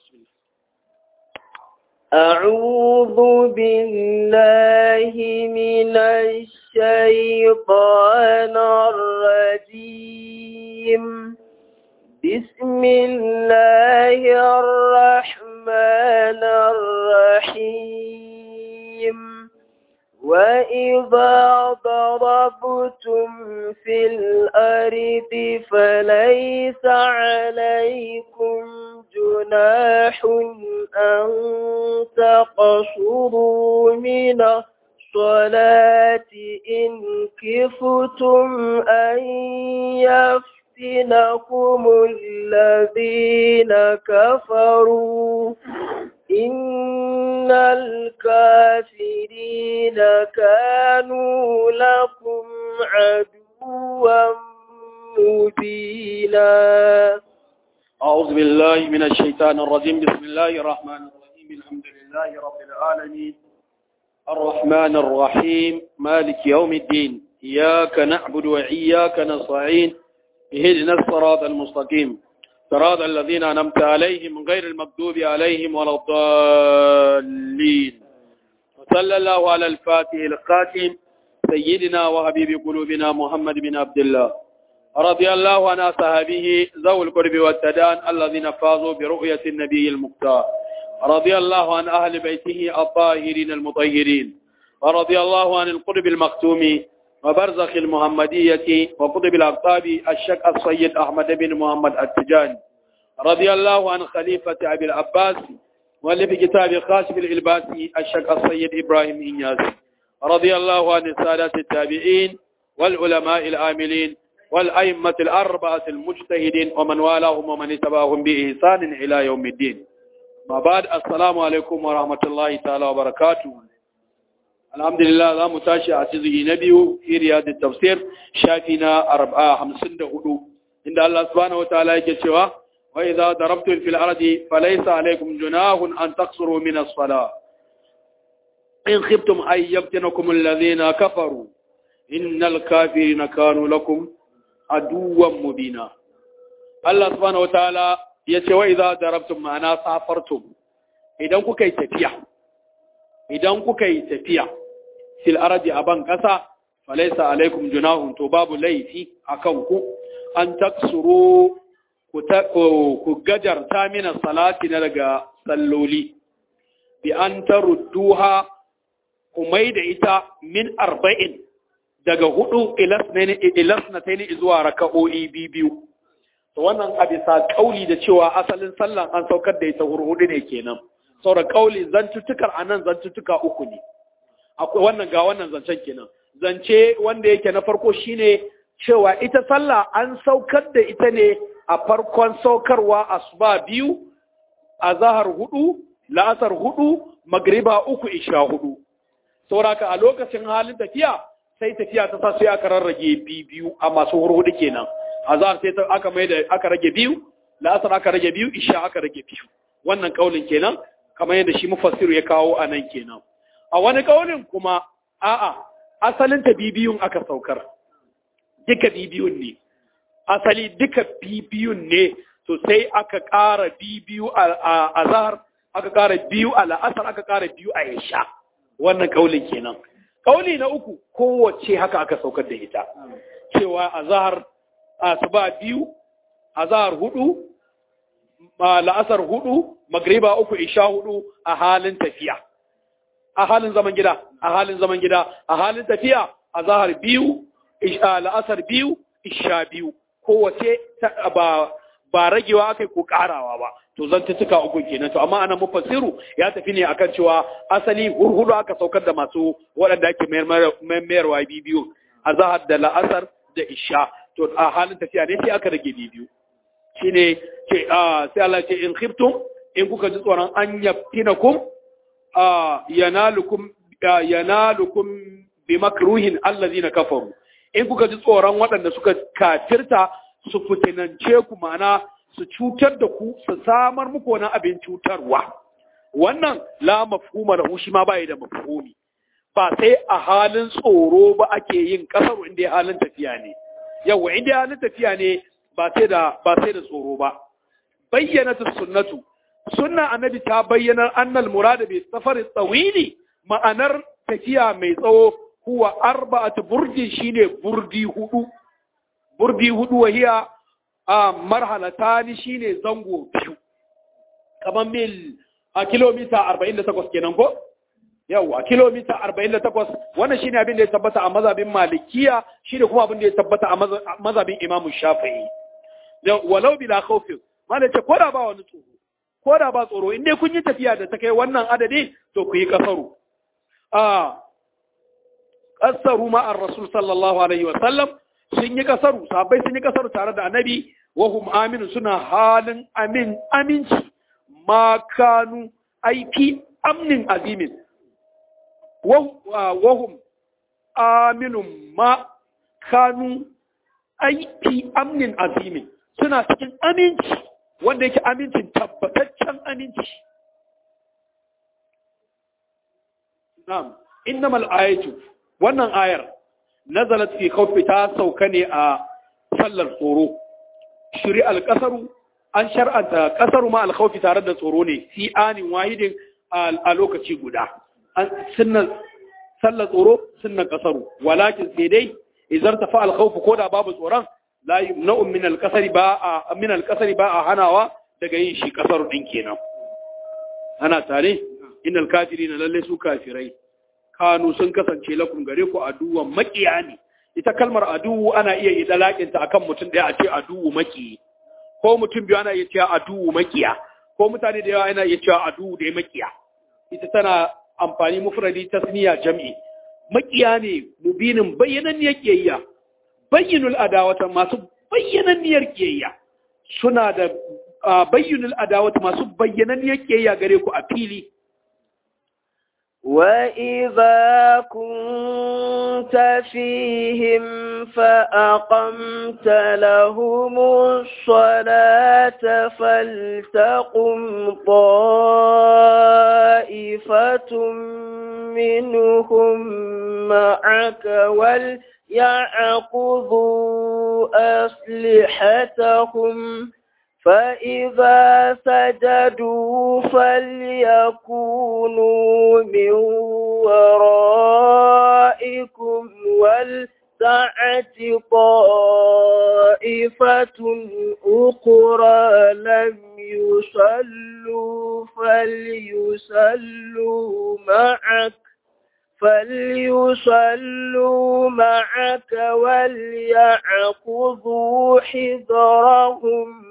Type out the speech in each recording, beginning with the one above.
أعوذ بالله من الشيطان الرجيم بسم الله الرحمن الرحيم وإذا ضربتم في الأرض فليس عليكم جناح أن تقصروا من الصلاة إن كفتم أن يفتنكم الذين كفروا إن الكافرين كانوا لكم عدوا مبينا أعوذ بالله من الشيطان الرجيم بسم الله الرحمن الرحيم الحمد لله رب العالمين الرحمن الرحيم مالك يوم الدين إياك نعبد وإياك نستعين اهدنا الصراط المستقيم صراط الذين أنعمت عليهم غير المغضوب عليهم ولا الضالين وصلى الله على الفاتح القاتم سيدنا وحبيب قلوبنا محمد بن عبد الله رضي الله عن أصحابه ذوي القرب والتدان الذين فازوا برؤية النبي المختار رضي الله عن أهل بيته الطاهرين المطهرين ورضي الله عن القرب المختوم وبرزخ المحمدية وقطب الأقطاب الشك السيد أحمد بن محمد التجاني رضي الله عن خليفة أبي العباس واللي في كتاب خاشف الإلباسي الشك السيد إبراهيم إنياس رضي الله عن السادة التابعين والعلماء العاملين والأئمة الأربعة المجتهدين ومن والاهم ومن اتبعهم بإحسان إلى يوم الدين ما بعد السلام عليكم ورحمة الله تعالى وبركاته alhamdulillah za mu tashi a cizi na biyu iriya da tafsir shafi na arba'a hamsin da hudu inda Allah subhanahu wataala yake cewa wa idza darabtum fil ardi falaysa alaykum junahun an taqsuru min as-salah in khiftum ay yaftinakum alladhina kafaru innal kafirina kanu lakum aduwwan mubina Allah subhanahu wataala yace wa idza darabtum ma'ana safartum idan kuka yi tafiya idan kuka yi tafiya fil ardi aban kasa falaysa alaikum junahun to babu laifi akan ku an taksuru ku ku gajarta mina salati na daga salloli bi an tarudduha ku da ita min arba'in daga hudu ilasnataini zuwa raka'o'i biyu to wannan a bisa kauli da cewa asalin sallan an saukar da ita hurhudu ne kenan saura kauli zantuttukar a nan zantuttuka uku ne akwai wannan ga wannan zancen kenan zance wanda yake na farko shine cewa ita sallah an saukar da ita ne a farkon saukarwa asuba biyu a zahar hudu la'asar hudu magriba uku isha hudu sauraka a lokacin halin tafiya sai tafiya ta sa sai aka rarrage biyu a masu hurhudu kenan a zahar sai aka mai da aka rage biyu la'asar aka rage biyu isha aka rage biyu wannan kaulin kenan kamar yadda shi mufassiru ya kawo a nan kenan a wani kaunin kuma a'a asalin ta bibiyun aka saukar duka bibiyun ne asali duka bibiyun ne to sai aka ƙara bibiyu a zahar aka ƙara biyu a la'asar aka ƙara biyu a isha wannan kaulin kenan kauli na uku kowace haka aka saukar da ita cewa a zahar asuba biyu a zahar hudu la'asar hudu magriba uku isha hudu a halin tafiya a halin zaman gida a halin zaman gida a halin tafiya a zahar biyu la'asar biyu isha biyu kowace ba ba ragewa aka ko karawa ba to zan tuka uku kenan to amma anan mufassiru ya tafi ne akan cewa asali hurhudu aka saukar da masu waɗanda ake mayarwa biyu a zahar da la'asar da isha to a halin tafiya ne sai aka rage biyu shine ce sai Allah ce in khiftum in kuka ji tsoron an yaftinakum yanalukum yanalukum bi makruhin allazina kafaru in kuka ji tsoron waɗanda suka kafirta su fitinance ku mana su cutar da ku su samar muku wani abin cutarwa wannan la mafhuma lahu shi ma bai da mafhumi ba sai a halin tsoro ba ake yin kasar inda ya halin tafiya ne yawa inda ya halin tafiya ne ba sai da ba sai da tsoro ba bayyana sunnatu sunna annabi ta bayyana annal murada bi safar tsawili ma'anar tafiya mai tsawo huwa arba'atu burdi shine burdi hudu burdi hudu wahiya a marhalatani shine zango biyu kamar mil a kilomita 48 kenan ko yawa kilomita 48 wannan shine abin da ya tabbata a mazhabin malikiya shine kuma abin da ya tabbata a mazhabin imam shafi'i walau bila khawfin malai ce koda ba wani tsoro koda ba tsoro in dai kun yi tafiya da ta kai wannan adadi to ku yi kasaru a kasaru ma ar rasul sallallahu alaihi wa sallam sun yi kasaru sahabbai sun yi kasaru tare da annabi wa hum aminu suna halin amin aminci ma kanu aiki amnin azimin wahum aminun ma kanu aiki amnin azimin suna cikin aminci wanda yake amincin tabbataccen aminci na'am innamal ayatu wannan ayar nazalat fi khawfi ta sauka ne a sallar tsoro shari'al qasaru an shar'anta kasaru ma alkhawfi tare da tsoro ne fi anin wahidin a lokaci guda an sunna sallar tsoro sunna kasaru walakin sai dai idan tafa alkhawfu ko da babu tsoron la yumna'u min alqasari ba a min alqasari ba a hanawa daga yin shi kasaru din kenan ana tare innal kafirina lalle su kafirai kanu sun kasance lakum gare ku aduwan makiya ne ita kalmar aduwu ana iya yi dalakinta akan mutum daya a ce aduwu makiyi ko mutum biyu ana iya cewa aduwu makiya ko mutane da yawa ana iya cewa aduwu da makiya ita tana amfani mufradi tasniya jam'i makiya ne mubinin bayyananniyar kiyayya bayyinul adawata masu bayyananniyar kiyayya suna da bayyinul adawata masu bayyananniyar kiyayya gare ku a fili وإذا كنت فيهم فأقمت لهم الصلاة فلتقم طائفة منهم معك وليعقضوا أسلحتهم فإذا سجدوا فليكونوا من ورائكم ولتعت طائفة أخرى لم يصلوا فليصلوا معك فليصلوا معك وليعقضوا حذرهم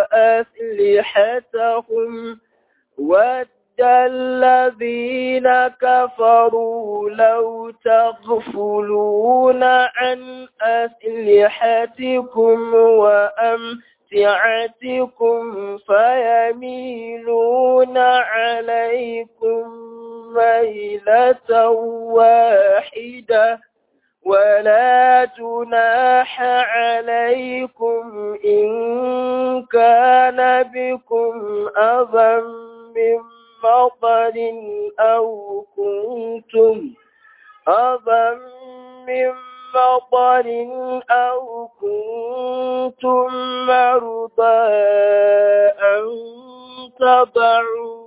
وأسلحتهم ود الذين كفروا لو تغفلون عن أسلحتكم وأمتعتكم فيميلون عليكم ميلة واحدة ولا جناح عليكم إن كان بكم أذى من مطر أو كنتم أذى من مطر أو كنتم مرضى أن تضعوا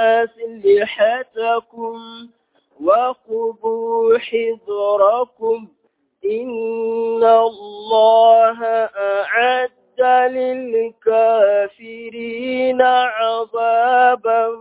أسلحتكم وخذوا حذركم إن الله أعد للكافرين عذابا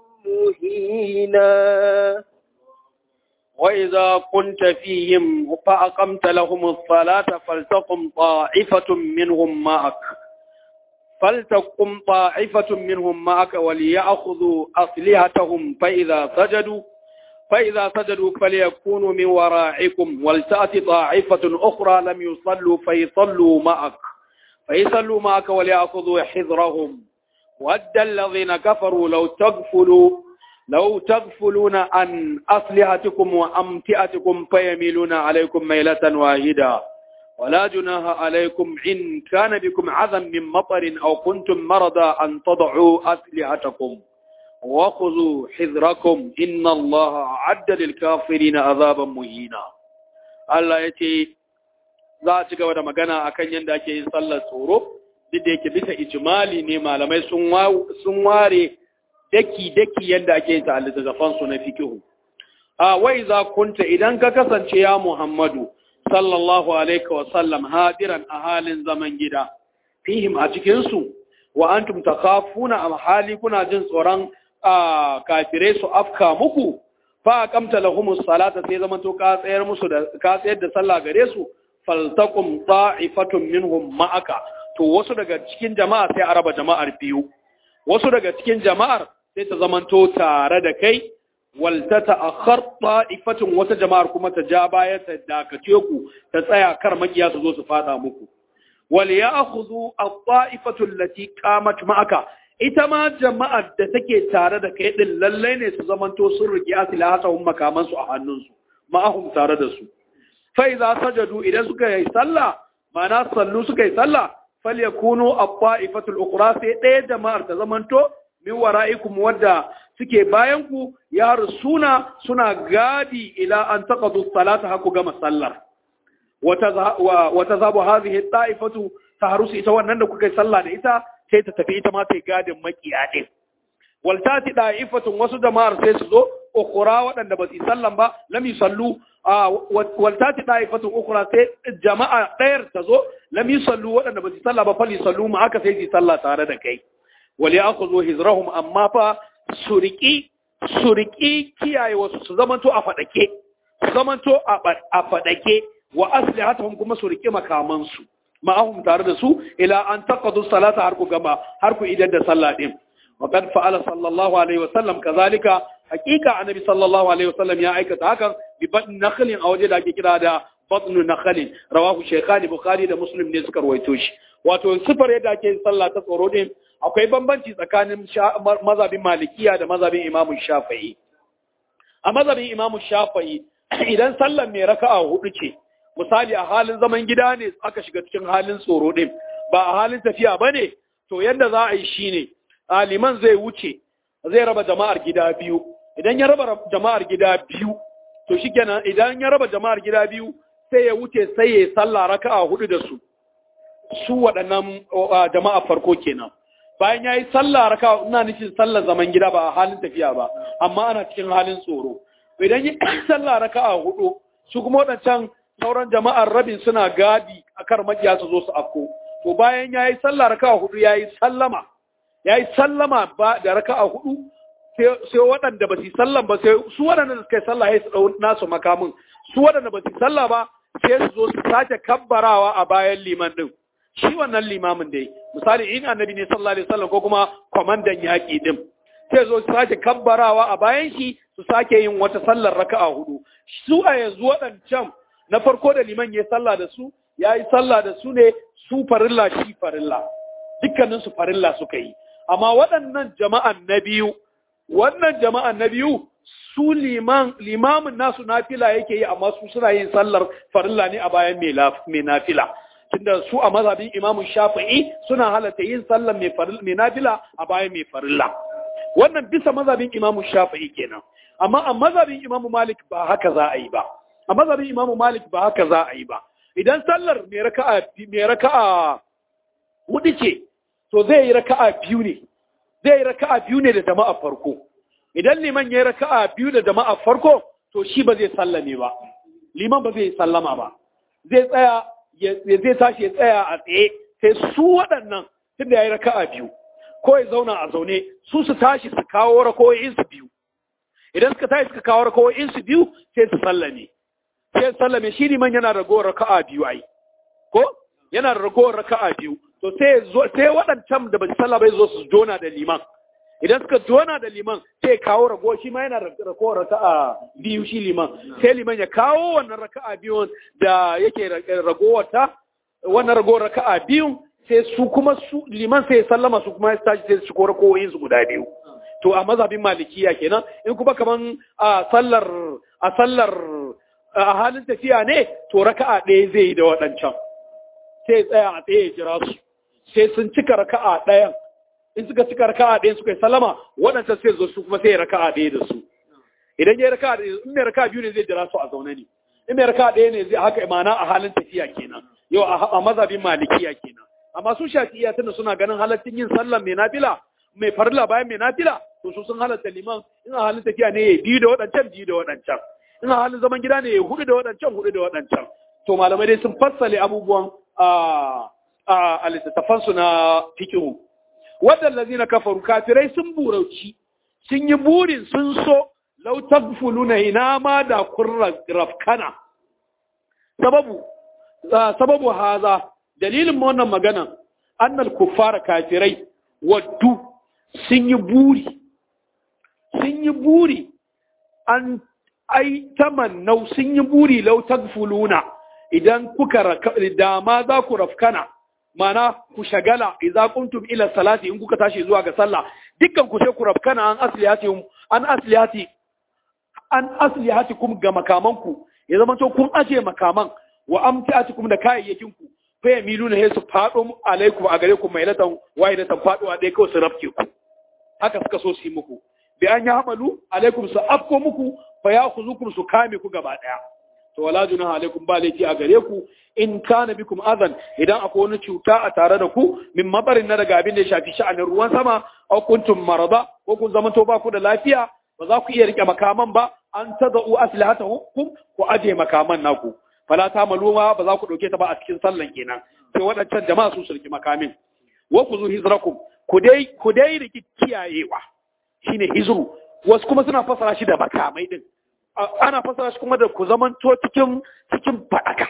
مهينا وإذا كنت فيهم فأقمت لهم الصلاة فلتقم طائفة منهم معك فلتقم طائفة منهم معك وليأخذوا أصلحتهم فإذا سجدوا فإذا سجدوا فليكونوا من ورائكم ولتأتي طائفة أخرى لم يصلوا فيصلوا معك فيصلوا معك وليأخذوا حذرهم ود الذين كفروا لو تغفلوا لو تغفلون عن أصلحتكم وأمتئتكم فيميلون عليكم ميلة واحدة ولا جناح عليكم إن كان بكم عذى من مطر أو كنتم مرضى أن تضعوا أسلحتكم وخذوا حذركم إن الله أعد للكافرين عذابا مهينا الله يتي za a ci gaba da magana akan yadda ake yin sallar tsoro duk da yake bisa ijimali ne malamai sun ware daki daki yanda ake yin ta littattafan su na fiqh a wai za kunta idan ka kasance ya Muhammadu sallallahu alaihi wa sallam hadiran a halin zaman gida fihim a cikin su wa antum takhafuna am hali kuna jin tsoron kafirai su afka muku fa aqamta lahumus salata sai zaman to ka tsayar musu da ka tsayar da sallah gare su faltaqum ta'ifatun minhum ma'aka to wasu daga cikin jama'a sai a raba jama'ar biyu wasu daga cikin jama'ar sai ta zaman to tare da kai wal tata'akhkhar ta'ifatun wata jama'ar kuma ta ja baya ta dakace ku ta tsaya kar makiya su zo su fada muku wal ya'khudhu at-ta'ifatu allati qamat ma'aka ita ma jama'ar da take tare da kai din lallai ne su zamanto sun rigi asilahatahum makaman su a hannunsu ma'ahum tare da su fa idza sajadu idan suka yi sallah ma'ana sallu suka yi sallah falyakunu at-ta'ifatu al-ukhra sai ɗaya jama'ar ta zamanto min wara'ikum wadda suke bayan ku ya rusuna suna gadi ila an taqadu salata haku gama sallar wata zabu hadhihi ta'ifatu tahrusu ita wannan da kuka yi sallah da ita sai ta tafi ita ma ta gadin makiya din waltati da'ifatun wasu jama'ar sai su zo ukura waɗanda ba su yi sallan ba lam yusallu waltati da'ifatun ukura sai jama'a ɗayar ta zo lam yusallu waɗanda ba su yi sallah ba fali sallu ma aka sai su yi sallah tare da kai wali akhudhu hizrahum amma fa suriki suriki kiyaye wasu su zamanto a fadake su zamanto a fadake wa aslihatuhum kuma su rike makamansu ma'ahum tare da su ila an taqadu salata har ku gama har ku idan da sallah din wa qad fa'ala sallallahu alaihi wa sallam kazalika hakika annabi sallallahu alaihi wa sallam ya aikata hakan bi batn nakhlin a waje da ake kira da batn nakhlin rawahu shaykhani bukhari da muslim ne suka rawaito shi wato sifar yadda ake sallah ta tsoro din akwai bambanci tsakanin mazhabin malikiya da mazhabin imamu shafi'i a mazhabin imamu shafi'i idan sallar mai raka'a hudu ce misali a halin zaman gida ne aka shiga cikin halin tsoro din ba a halin tafiya ba ne to yadda za a yi shi ne liman zai wuce zai raba jama'ar gida biyu idan ya raba jama'ar gida biyu to shi kenan idan ya raba jama'ar gida biyu sai ya wuce sai ya sallah raka'a hudu da su su waɗannan jama'a farko kenan bayan ya yi sallah raka'a ina nufin sallar zaman gida ba a halin tafiya ba amma ana cikin halin tsoro idan ya sallah raka'a hudu su kuma waɗancan sauran jama'ar rabin suna gadi a kar makiya su zo su afko to bayan ya yi sallah raka'a hudu ya yi sallama ya yi sallama ba da raka'a hudu sai waɗanda ba su yi sallan ba sai su waɗanda da suka yi sallah ya su ɗau nasu makamin su waɗanda ba su yi sallah ba sai su zo su sake kabbarawa a bayan liman ɗin shi wannan limamin dai misali in annabi ne sallallahu alaihi wasallam ko kuma kwamandan yaƙi ɗin sai zo su sake kabbarawa a bayan shi su sake yin wata sallar raka'a hudu su a yanzu waɗancan na farko da liman ya sallah da su ya yi sallah da su ne su farilla shi farilla dukkaninsu farilla suka yi amma waɗannan jama'an na biyu wannan jama'an na biyu su liman limamin nasu nafila yake yi amma su suna yin sallar farilla ne a bayan mai nafila tunda su a mazhabin imamun shafi'i suna halatta yin sallar mai nafila a bayan mai farilla wannan bisa mazhabin imamun shafi'i kenan amma a mazhabin imamu malik ba haka za a yi ba a mazhabin imamu malik ba haka za a yi ba idan sallar mai raka'a mai raka'a hudu ce to zai yi raka'a biyu ne zai yi raka'a biyu ne da jama'a farko idan liman ya yi raka'a biyu da jama'a farko to shi ba zai sallame ba liman ba zai sallama ba zai tsaya zai tashi ya tsaya a tsaye sai su waɗannan tunda ya yi raka'a biyu ko ya zauna a zaune su su tashi su kawo rako'in su biyu idan suka tashi suka kawo rako'in su biyu sai su sallame sai sallame shi liman yana ragowar raka'a biyu ai ko yana ragowar raka'a biyu to sai sai waɗancan da ba su sallah bai zo su jona da liman idan suka jona da liman sai kawo rago shi ma yana ragowar raka'a biyu shi liman sai liman ya kawo wannan raka'a biyu da yake ragowar ta wannan ragowar raka'a biyu sai su kuma su liman sai sallama su kuma tashi sai su kora koyin su guda biyu to a mazhabin malikiya kenan in kuma kaman a sallar a sallar a halin tafiya ne to raka'a ɗaya zai yi da waɗancan sai tsaya a tsaye ya jira su sai sun cika raka'a ɗayan in suka cika raka'a ɗayan suka yi salama waɗancan sai zo su kuma sai raka'a ɗaya da su idan ya raka'a ɗaya in mai raka'a biyu ne zai jira su a zaune ne in mai raka'a ɗaya ne zai haka imana a halin tafiya kenan yau a mazhabin malikiya kenan amma su shafi'iya tunda suna ganin halaccin yin sallan mai nafila mai farilla bayan mai nafila to su sun halatta liman in a halin tafiya ne ya biyu da waɗancan biyu da waɗancan in a halin zaman gida ne ya hudu da waɗancan hudu da waɗancan to malamai dai sun fassale abubuwan a littattafansu na fikihu waɗanda na kafaru kafirai sun burauci sun yi burin sun so lau tagfuluna ina ma da kun rafkana sababu sababu haza dalilin wannan magana annal kuffara kafirai waddu sun yi buri sun yi buri an ai tamannau sun yi buri lau tagfuluna idan kuka dama za ku rafkana mana ku shagala idza kuntum ila salati in kuka tashi zuwa ga sallah dukkan ku sai ku rafkana an asliyati an asliyati an asliyatikum ga makamanku ya zama to kun aje makaman wa amtiatikum da kayayyakin ku fa yamiluna hay su fado alaikum a gare ku mai latan wahidatan faduwa dai kawai su rafke ku haka suka so su yi muku bi an ya hamalu alaikum su afko muku fa ya khuzukum su kame ku gaba daya to wala junaha alaikum ba laifi a gare ku in kana bikum azan idan akwai wani cuta a tare da ku min mabarin na daga abin da ya shafi sha'anin ruwan sama aw kuntum marada ko kun zama to ba ku da lafiya ba za ku iya rike makaman ba an tadau aslihatakum ku aje makaman naku fala ta maluma ba za ku dauke ta ba a cikin sallan kenan sai waɗancan jama'a su su rike makamin wa ku zu hizrakum ku dai ku dai rike kiyayewa shine hizru wasu kuma suna fasara shi da makamai din ana fasara shi kuma da ku zamanto cikin cikin fadaka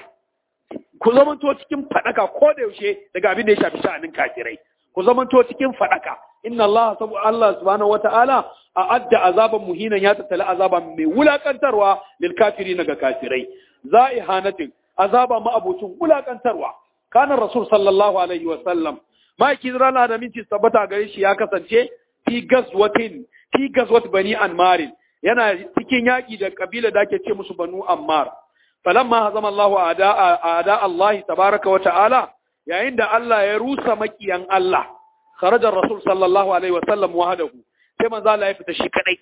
ku zamanto cikin fadaka ko da yaushe daga abin da ya shafi sha'anin kafirai ku zamanto cikin fadaka inna Allah sabu Allah subhanahu wataala a adda azaban muhinan ya tattala azaba mai wulakantarwa lil kafirin ga kafirai za'ihanatin azaba ma abucin wulakantarwa kana rasul sallallahu alaihi wa sallam ma kizrana da minci tabbata gare shi ya kasance fi gazwatin fi gazwat bani anmarin yana cikin yaƙi da ƙabila da ake ce musu banu ammar falamma hazama Allahu ada Allah tabaraka wa ta'ala yayin da Allah ya rusa makiyan Allah kharaja rasul sallallahu alaihi wa sallam wahdahu sai manzo Allah ya fita shi kadai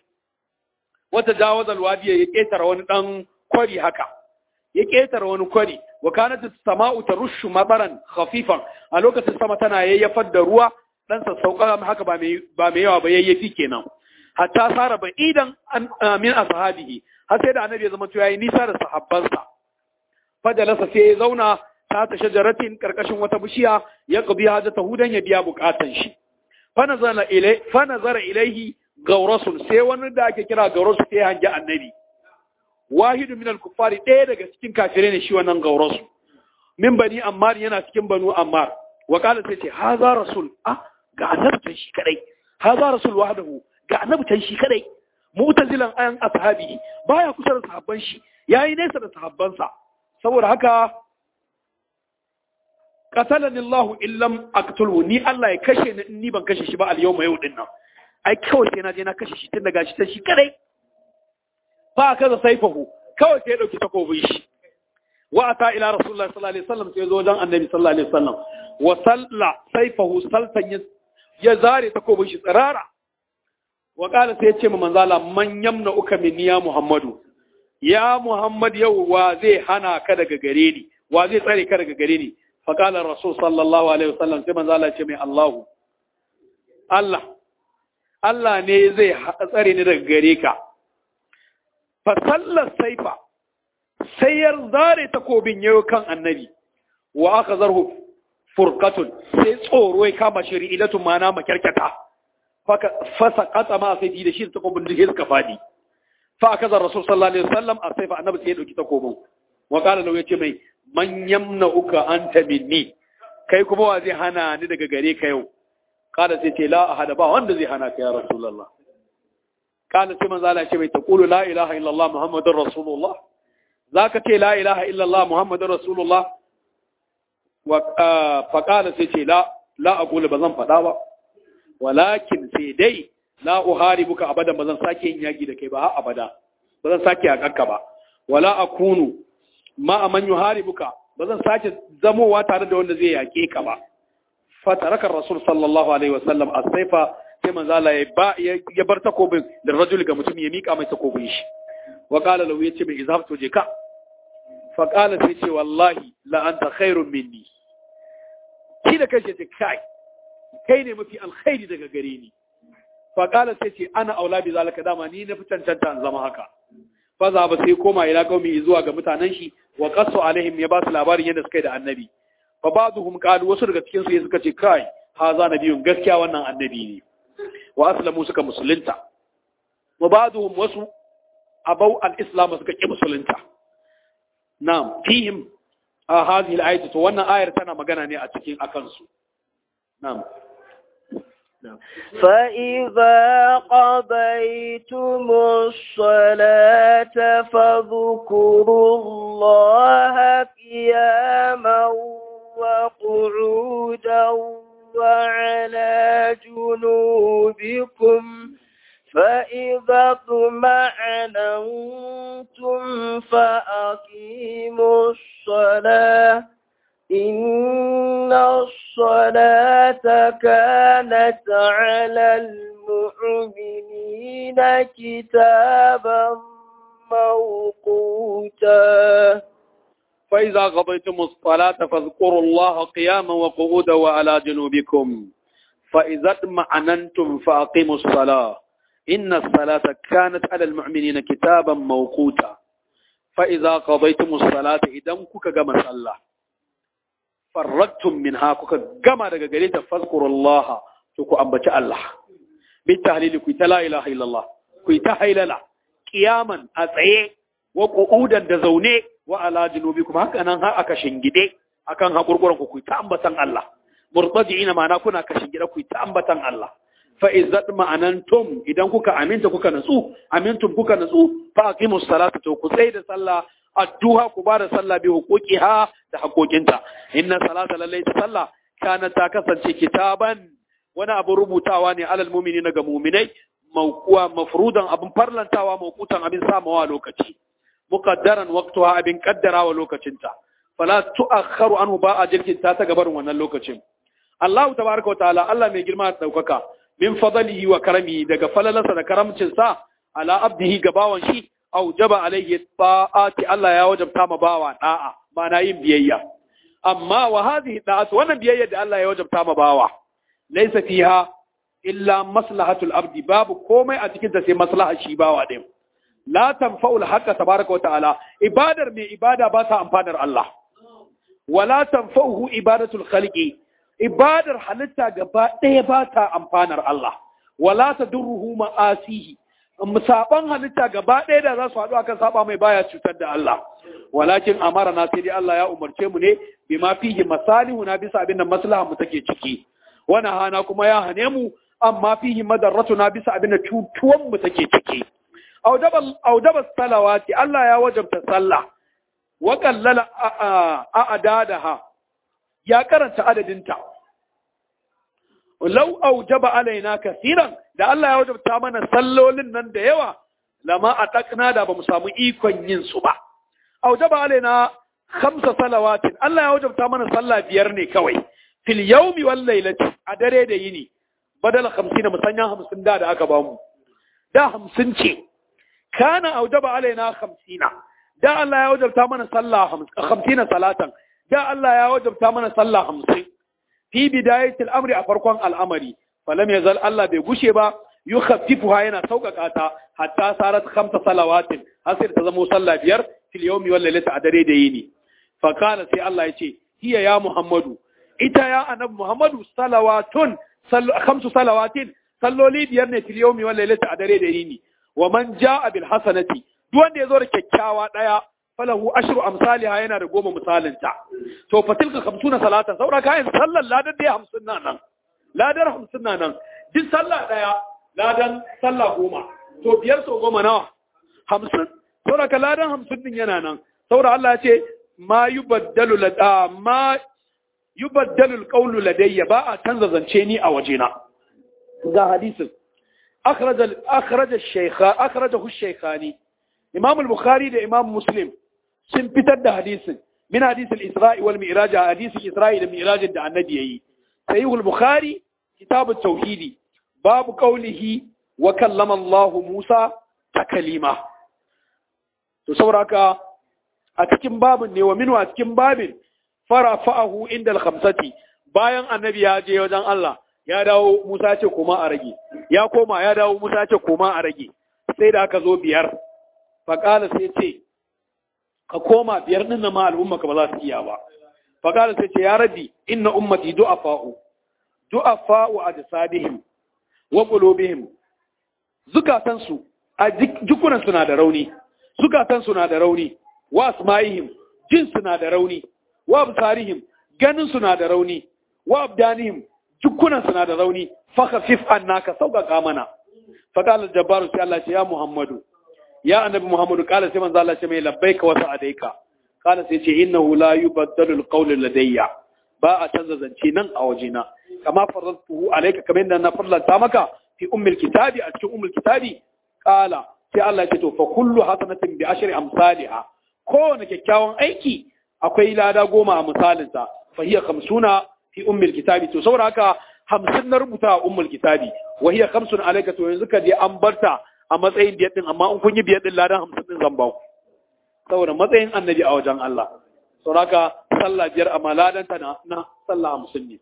wata jawaza alwadi ya ketara wani dan kwari haka ya ketara wani kwari wa kanat as-sama'u tarushu mataran khafifan a lokacin sama tana yayyafar da ruwa dan sassauka haka ba mai ba mai yawa ba yayyafi kenan hatta sara ba idan min ashabihi har sai da annabi ya zama to yayi nisa da sahabbansa fajalasa sai ya zauna ta ta shajaratin karkashin wata bishiya ya qadi hajata hudan ya biya bukatan shi fa nazara ilai fa nazara ilaihi gawrasun sai wani da ake kira gawrasu sai hanji annabi wahidu min al-kuffari ɗaya daga cikin kafirai ne shi wannan gawrasu min bani ammar yana cikin banu ammar wa qala sai ce haza rasul ah ga annabi shi kadai haza rasul wahdahu ga annabi can shi kadai mu'tazilan ayan ashabi baya kusa da sahabban shi yayi nesa da sahabbansa saboda haka qatalani Allah illam aqtulhu ni Allah ya kashe ni ni ban kashe shi ba al yawma yau din nan ai kawai sai na je na kashe shi tun daga shi ta shi kadai fa kaza saifahu kawai sai ya dauki takobin shi wa ata ila rasulullahi sallallahu alaihi wasallam sai zo wajen annabi sallallahu alaihi wasallam wa salla saifahu saltan ya zare takobin shi tsirara wa ƙala sai ya ce ma manzala man yamna uka minni ya Muhammadu ya Muhammad yau wa zai hana ka daga gare ni wa zai tsare ka daga gare ni fa qala rasul sallallahu alaihi wasallam sai manzala ce mai Allahu Allah Allah ne zai tsare ni daga gare ka fa sallar saifa sai ya zare takobin yau kan annabi wa aka zarhu furqatun sai tsoro ya kama shi ri'ilatun mana makyarkyata fasa katsa ma sai da shi da takobin da suka fadi fa aka zar rasul sallallahu alaihi wasallam a sai fa annabi sai ya dauki takobin wa qala lahu yace mai man yamna'uka anta minni kai kuma wa zai hana ni daga gare ka yau qala sai ce la ahada ba wanda zai hana ka ya rasulullah qala sai manzo Allah ya ce mai taqulu la ilaha illallah muhammadur rasulullah zaka ce la ilaha illallah muhammadur rasulullah wa fa qala sai ce la la aqulu bazan fada ba walakin sai dai la uharibuka abadan bazan sake yin yaki da kai ba har abada bazan sake yakanka ba wala akunu ma man yuharibuka bazan sake zamowa tare da wanda zai yake ka ba fataraka rasul sallallahu alaihi wasallam as-saifa sai manzo Allah ya ba ya bar takobin da rajul ga mutum ya mika mai takobin shi wa qala lahu yace mai izhabtu je ka fa qala sai ce wallahi la anta khairun minni shi da kai ce kai kai ne mafi alkhairi daga gare ni fa qala sai ce ana aula bi zalika dama ni na fi cancanta in zama haka fa za ba sai koma ila qaumi zuwa ga mutanen shi wa qassu alaihim ya ba su labarin yadda suka yi da annabi fa ba'dhum qalu wasu daga cikin su suka ce kai haza nabiyun gaskiya wannan annabi ne wa aslamu suka musulunta wa ba'dhum wasu abau al-islam suka ki musulunta na'am fihim a hadhihi al-ayatu to wannan ayar tana magana ne a cikin akan su na'am فإذا قضيتم الصلاة فاذكروا الله قياما وقعودا وعلى جنوبكم فإذا اطمأننتم فأقيموا الصلاة إن الصلاة كانت على المؤمنين كتابا موقوتا فإذا قضيتم الصلاة فاذكروا الله قياما وقعودا وعلى جنوبكم فإذا اطمأننتم فأقيموا الصلاة إن الصلاة كانت على المؤمنين كتابا موقوتا فإذا قضيتم الصلاة إذا كك كما صلى فرقتم منها كك كما daga gare ta fazkurullaha to ku ambaci Allah bi tahlili ku ta la ilaha illallah ku ta hailala qiyaman a tsaye wa qu'udan da zaune wa ala junubikum haka nan har aka shingide akan hakurkuran ku ku ta ambatan Allah murtaji'ina ma'ana kuna ka shingide ku ta ambatan Allah fa izzat ma'anantum idan kuka aminta kuka natsu amintum kuka natsu fa aqimus salata to ku tsaya da sallah addu'a ku ba da sallah bi huquqiha da haƙoƙinta inna salata lallai ta sallah kana ta kasance kitaban wani abu rubutawa ne alal mu'minina ga mu'minai mawquwa mafrudan abin farlantawa mawqutan abin samawa lokaci muqaddaran waqtuha abin kaddarawa lokacinta fala tu'akhkharu anhu ba a jirkinta ta gabarin wannan lokacin Allah tabaraka wa ta'ala Allah mai girma da daukaka min fadlihi wa karamihi daga falalansa da karamcin sa ala abdihi gabawan shi aujaba alaihi ta'ati Allah ya wajabta ma bawa da'a na yin biyayya amma wa hadhihi da'atu wannan biyayya da Allah ya wajabta ma bawa laysa fiha illa maslahatul abdi babu komai a cikin ta sai maslaha shi bawa din la tanfa'ul haqqa tabaraka wa ta'ala ibadar mai ibada ba ta amfanar Allah wala tanfa'uhu ibadatul khaliqi ibadar halitta gaba ɗaya ba ta amfanar Allah wala tadurruhu ma'asihi saban halitta gaba ɗaya da za su haɗu akan saba mai baya cutar da Allah walakin amara na sai dai Allah ya umarce mu ne bima fihi masalihu na bisa abin da maslaha mu take ciki wana hana kuma ya hane mu amma fihi madarratu na bisa abin da cutuwan mu take ciki audaba salawati Allah ya wajabta sallah wa qallala a adadaha ya karanta adadinta lau aujaba alaina kasiran da Allah ya wajabta mana sallolin nan da yawa lama a takna da bamu samu ikon yin su ba aujaba alaina khamsa salawatin Allah ya wajabta mana sallah biyar ne kawai fil yawmi wal lailati a dare da yini badal 50 musanya 50 da da aka bamu da 50 ce kana aujaba alaina 50 da Allah ya wajabta mana sallah 50 salatan da Allah ya wajabta mana sallah 50 fi bidayatil amri a farkon al'amari falam yazal Allah bai gushe ba yukhaffifuha yana sauƙaƙa ta hatta sarat khamsa salawatin har sai ta zama sallah biyar fil yawmi wal lailati a dare da yini fa kana sai Allah ya ce hiya ya Muhammadu ita ya annabi Muhammadu salawatun khamsu salawatin salloli biyar ne fil yawmi wal lailati a dare da yini wa man jaa bil hasanati duk wanda ya zo da kyakkyawa daya falahu ashru amsalha yana da goma misalinta to fatilka 50 salatan saura kayan sallar ladar da 50 na nan ladar 50 na nan duk sallah daya ladan sallah goma to biyar so goma nawa 50 saura ka ladan 50 din yana nan saura Allah ya ce ma yubaddalu lada ma yubaddalu alqawlu ladayya ba a canza zance ni a wajena ga hadisin akhraj akhraj ash-shaykha akhrajahu ash-shaykhani imam al-bukhari da imam muslim sun fitar da hadisin min hadisin isra'i wal mi'raj hadisin isra'i da mi'raj da annabi yayi sahih al-bukhari kitab at-tauhidi babu qawlihi wa kallama Allah Musa takalima to saboda a cikin babin ne wa minu a cikin babin farafa'ahu inda al-khamsati bayan annabi ya je wajen Allah ya dawo Musa ce koma a rage ya koma ya dawo Musa ce koma a rage sai da aka zo biyar faƙala sai ce ka koma biyar ɗin na ma al'umma ka ba za su iya ba faƙala sai ce ya rabi inna ummati du'afa'u du'afa'u a jasadihim wa qulubihim zukatansu a jikunan suna da rauni zukatan suna da rauni wa asma'ihim jin suna da rauni wa absarihim ganin suna da rauni wa abdanihim jikunan suna da rauni fa khafif annaka sauƙaƙa mana fa qala jabbaru sai Allah ce ya Muhammadu ya annabi Muhammadu qala sai manzo Allah ce mai labbaika wa sa'adaika qala sai ce innahu la yubaddalu alqawlu ladayya ba a canza zance nan a wajena kama faradtuhu alayka kamar yadda na farlanta maka fi ummul kitabi a cikin ummul kitabi qala sai Allah ya ce to fa kullu hasanatin bi ashri amsalha kowane kyakkyawan aiki akwai lada goma a misalinsa fa hiya khamsuna fi ummul kitabi to saboda haka hamsin na rubuta a ummul kitabi wa hiya khamsun alayka to yanzu ka je an barta a matsayin biyar din amma in kun yi biyar din ladan hamsin din zan ba ku saboda matsayin annabi a wajen Allah saboda haka sallah biyar amma ladan ta na, na sallah hamsin ne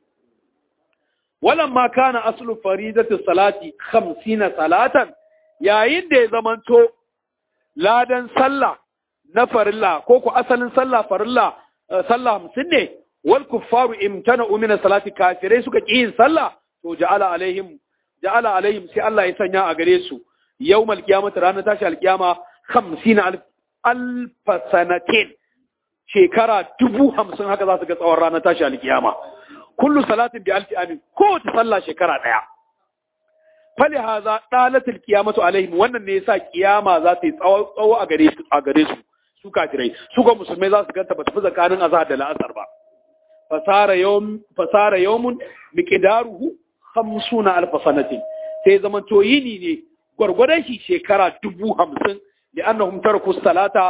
walamma kana aslu faridatu salati 50 salatan yayin da ya zamanto ladan sallah na farilla ko ku asalin sallah farilla sallah hamsin ne wal kuffaru imtana min salati kafirai suka ki yin sallah to ja'ala alaihim ja'ala alaihim sai Allah ya sanya a gare su yawmal qiyamati ranar tashi alqiyama 50 alf alf sanatin shekara dubu hamsin haka za su ga tsawon ranar tashi alqiyama kullu salatin bi alfi amin ko ta sallah shekara daya fali haza dalatul qiyamatu alaihim wannan ne yasa kiyama za ta yi tsawo a gare su a gare su su kafirai su ga musulmai za su ganta ba tafi tsakanin azhar da la'asar ba fasara yawm fasara yawmun miqdaruhu 50 alf sanatin sai zaman to yini ne gwargwadon shi shekara dubu hamsin da annahum taraku salata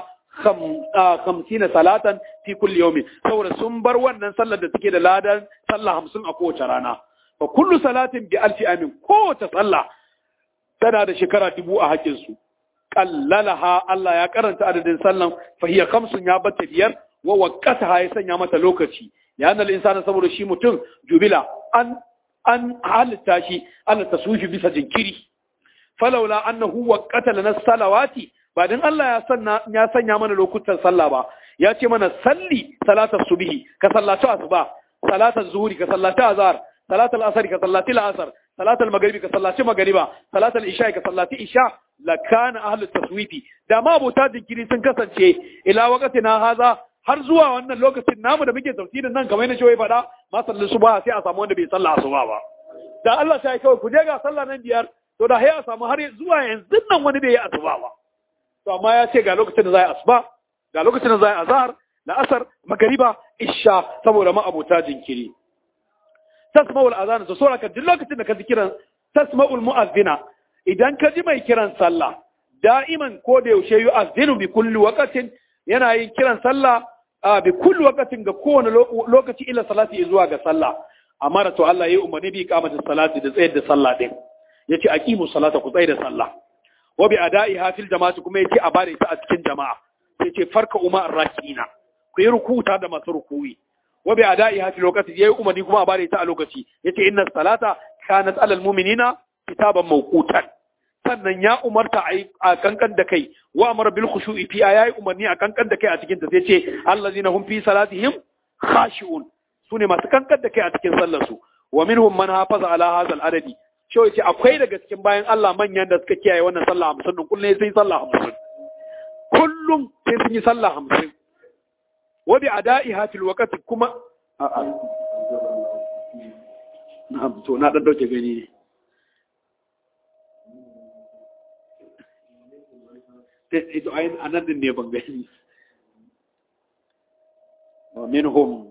50 salatan fi kulli yawmin saboda sun bar wannan sallar da take da ladan sallah 50 a kowace rana fa kullu salatin bi alfi amin kowace sallah tana da shekara dubu a hakin su qallalaha Allah ya karanta adadin sallan fa hiya khamsun ya bata biyar wa waqataha ya sanya mata lokaci ya annal insana saboda shi mutum jubila an an halitta shi Allah taswifi bisa jinkiri falaula annahu waqata lana salawati ba dan Allah ya sanna ya sanya mana lokutan sallah ba ya ce mana salli salatar subhi ka sallaci asuba salatar zuhuri ka sallaci azhar salatar asr ka sallaci al'asr salatar maghribi ka sallaci maghriba salatar isha ka sallaci isha la kana ahlut taswifi da ma abota jinkiri sun kasance ila waqtina haza har zuwa wannan lokacin namu da muke tafsirin nan kamar yadda shi faɗa ma sallu subha sai a samu wanda bai sallah asuba ba da Allah sai kawai ku je ga sallah nan biyar to da sai a samu har zuwa yanzu nan wani bai yi asuba ba to amma ya ce ga lokacin da za a asuba ga lokacin da za a azhar da asar magariba isha saboda ma abota jinkiri tasma'ul azan to sura ka duk lokacin da ka ji kiran tasma'ul mu'azzina idan ka ji mai kiran sallah da'iman ko da yaushe yu'azzinu bi kulli waqtin yana yin kiran sallah bi kulli waqtin ga kowane lokaci ila salati zuwa ga sallah amma to Allah yayi umarni bi iqamatis salati da tsayar da sallah din yace aqimu salata ku tsayar da sallah wa bi ada'iha fil jama'ati kuma yace a bare ta a cikin jama'a sai ce farka umma arrakina ku yi rukuta da masu rukuyi wa bi ada'iha fil waqti yayi umarni kuma a bare ta a lokaci yace inna salata kanat alal mu'minina kitaban mawqutan sannan ya umarta a kankan da kai wa amara bil khushu'i fi ayayi umarni a kankan da kai a cikin ta sai ce allazina hum fi salatihim khashi'un sune masu kankan da kai a cikin sallar su wa minhum man hafaza ala hadha al adadi shi yace akwai daga cikin bayan Allah manyan da suka kiyaye wannan sallah 50 din kullun sai sallah 50 kullum sai sun yi sallah 50 wa bi ada'iha fil waqti kuma a'a na'am to na dan dauke gani ne ito ayin anan din ne ban gani wa minhum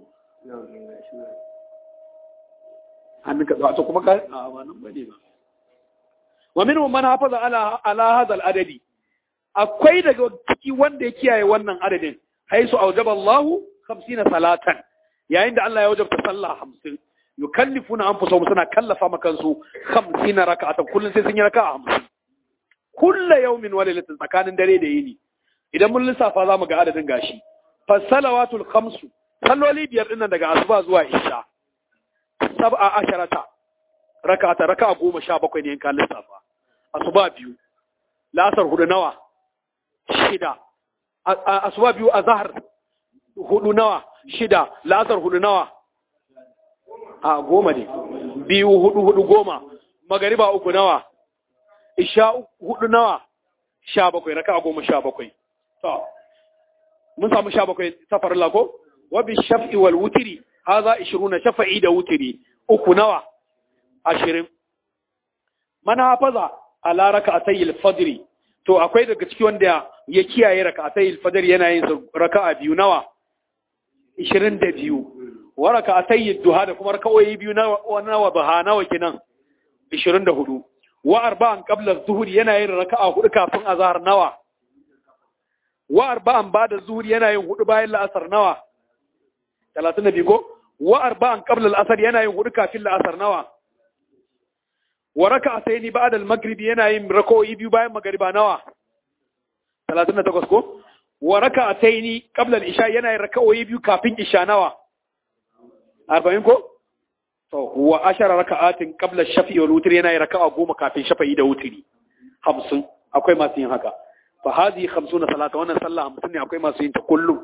an ka to kuma ka a ba nan bane ba wa minhum man hafaza ala ala hadha al adadi akwai daga ciki wanda ya kiyaye wannan adadin haisu aujaba Allahu 50 salatan yayin da Allah ya wajabta sallah 50 yukallifuna anfusahum suna kallafa makansu 50 raka'atan kullun sai sun yi raka'a 50 kulla yaumin wa lailatin tsakanin dare da yini idan mun lissafa zamu ga adadin gashi fasalawatul khamsu salloli biyar dinnan daga asuba zuwa isha sab'a asharata raka ta raka goma sha bakwai ne in ka lissafa asuba biyu lasar hudu nawa shida asuba biyu a zahar hudu nawa shida lasar hudu nawa a goma ne biyu hudu hudu goma magariba uku nawa isha hudu nawa sha bakwai raka goma sha bakwai to mun samu sha bakwai safar lako wabi shaf'i wal wutiri haza ishiruna shafa'i da wutiri uku nawa ashirin mana hafaza ala raka'atay al-fajr to akwai daga ciki wanda ya kiyaye raka'atay al-fajr yana yin raka'a biyu nawa 22 wa raka'atay ad-duha da kuma raka'o'i biyu nawa nawa baha nawa kinan 24 wa arba'an qabla az-zuhr yana yin raka'a hudu kafin azhar nawa wa arba'an ba'da az-zuhr yana yin hudu bayan la'asar nawa 32 ko wa arba'an qabla al-asr yana yin hudu kafin la'asar nawa wa raka'atayn ba'da al-maghrib yana yin rak'o'i biyu bayan magriba nawa 38 ko wa raka'atayn qabla al-isha yana yin rak'o'i biyu kafin isha nawa 40 ko to wa ashara raka'atin qabla ash-shafi'i wal witr yana yin raka'a goma kafin shafa'i da wutri 50 akwai masu yin haka fa hadhihi 50 salata wannan sallah 50 ne akwai masu yin ta kullum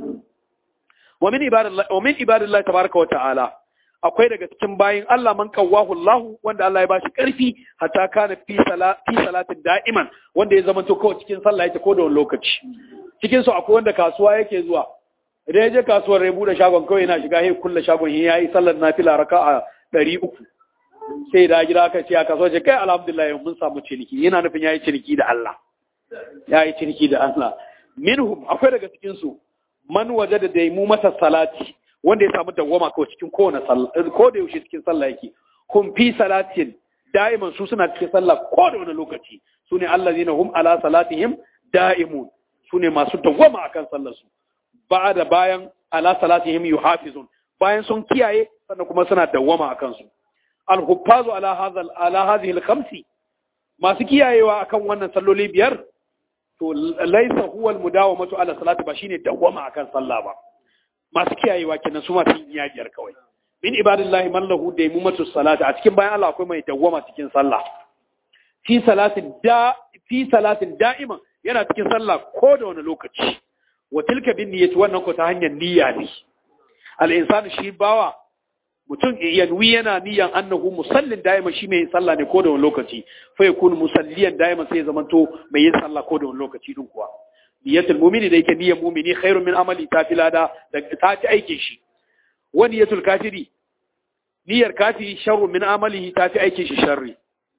wa min ibadillahi wa min ibadillahi tabaaraka wa ta'ala akwai daga cikin bayin Allah man kawahu Allah wanda Allah ya bashi karfi hatta kana fi sala fi salatin da'iman wanda ya zama to kawai cikin sallah yake ko da wani lokaci cikin su akwai wanda kasuwa yake zuwa idan ya je kasuwar ya bude shagon kawai yana shiga sai kulle shagon ya yayi sallar nafila raka'a 300 sai da gida aka ce a kasuwa ce kai alhamdulillah mun samu ciniki yana nufin yayi ciniki da Allah yayi ciniki da Allah minhum akwai daga cikin su man wajada daimu mata salati wanda ya samu dawwama kawai cikin kowane sallah ko da yaushe cikin sallah yake hum fi salatin da'iman su suna cikin sallah ko da wani lokaci sune allazina hum ala salatihim da'imun sune masu dawwama akan sallar su ba'da bayan ala salatihim yuhafizun bayan sun kiyaye sannan kuma suna dawwama akan su al-huffazu ala hadha ala hadhihi al-khamsi masu kiyayewa akan wannan salloli biyar to laisa huwa al-mudawamatu ala salati ba shine dawwama akan sallah ba masu kiyayewa kenan su masu yin biyar kawai min ibadillahi man lahu daimumatu salati a cikin bayan Allah akwai mai dawwama cikin sallah fi salatin da fi salatin da'iman yana cikin sallah ko da wani lokaci wa tilka bin niyyati wannan ko ta hanyar niyya ne al insanu shi bawa mutum yanwi yana niyan annahu musallin da'iman shi mai sallah ne ko da wani lokaci fa yakunu musalliyan da'iman sai ya zamanto mai yin sallah ko da wani lokaci din kuwa niyyatul mu'mini da yake niyyar mu'mini khairun min amali ta filada da ta ci aikin shi wa niyyatul kafiri niyyar kafiri sharrun min amalihi ta fi aikin shi sharri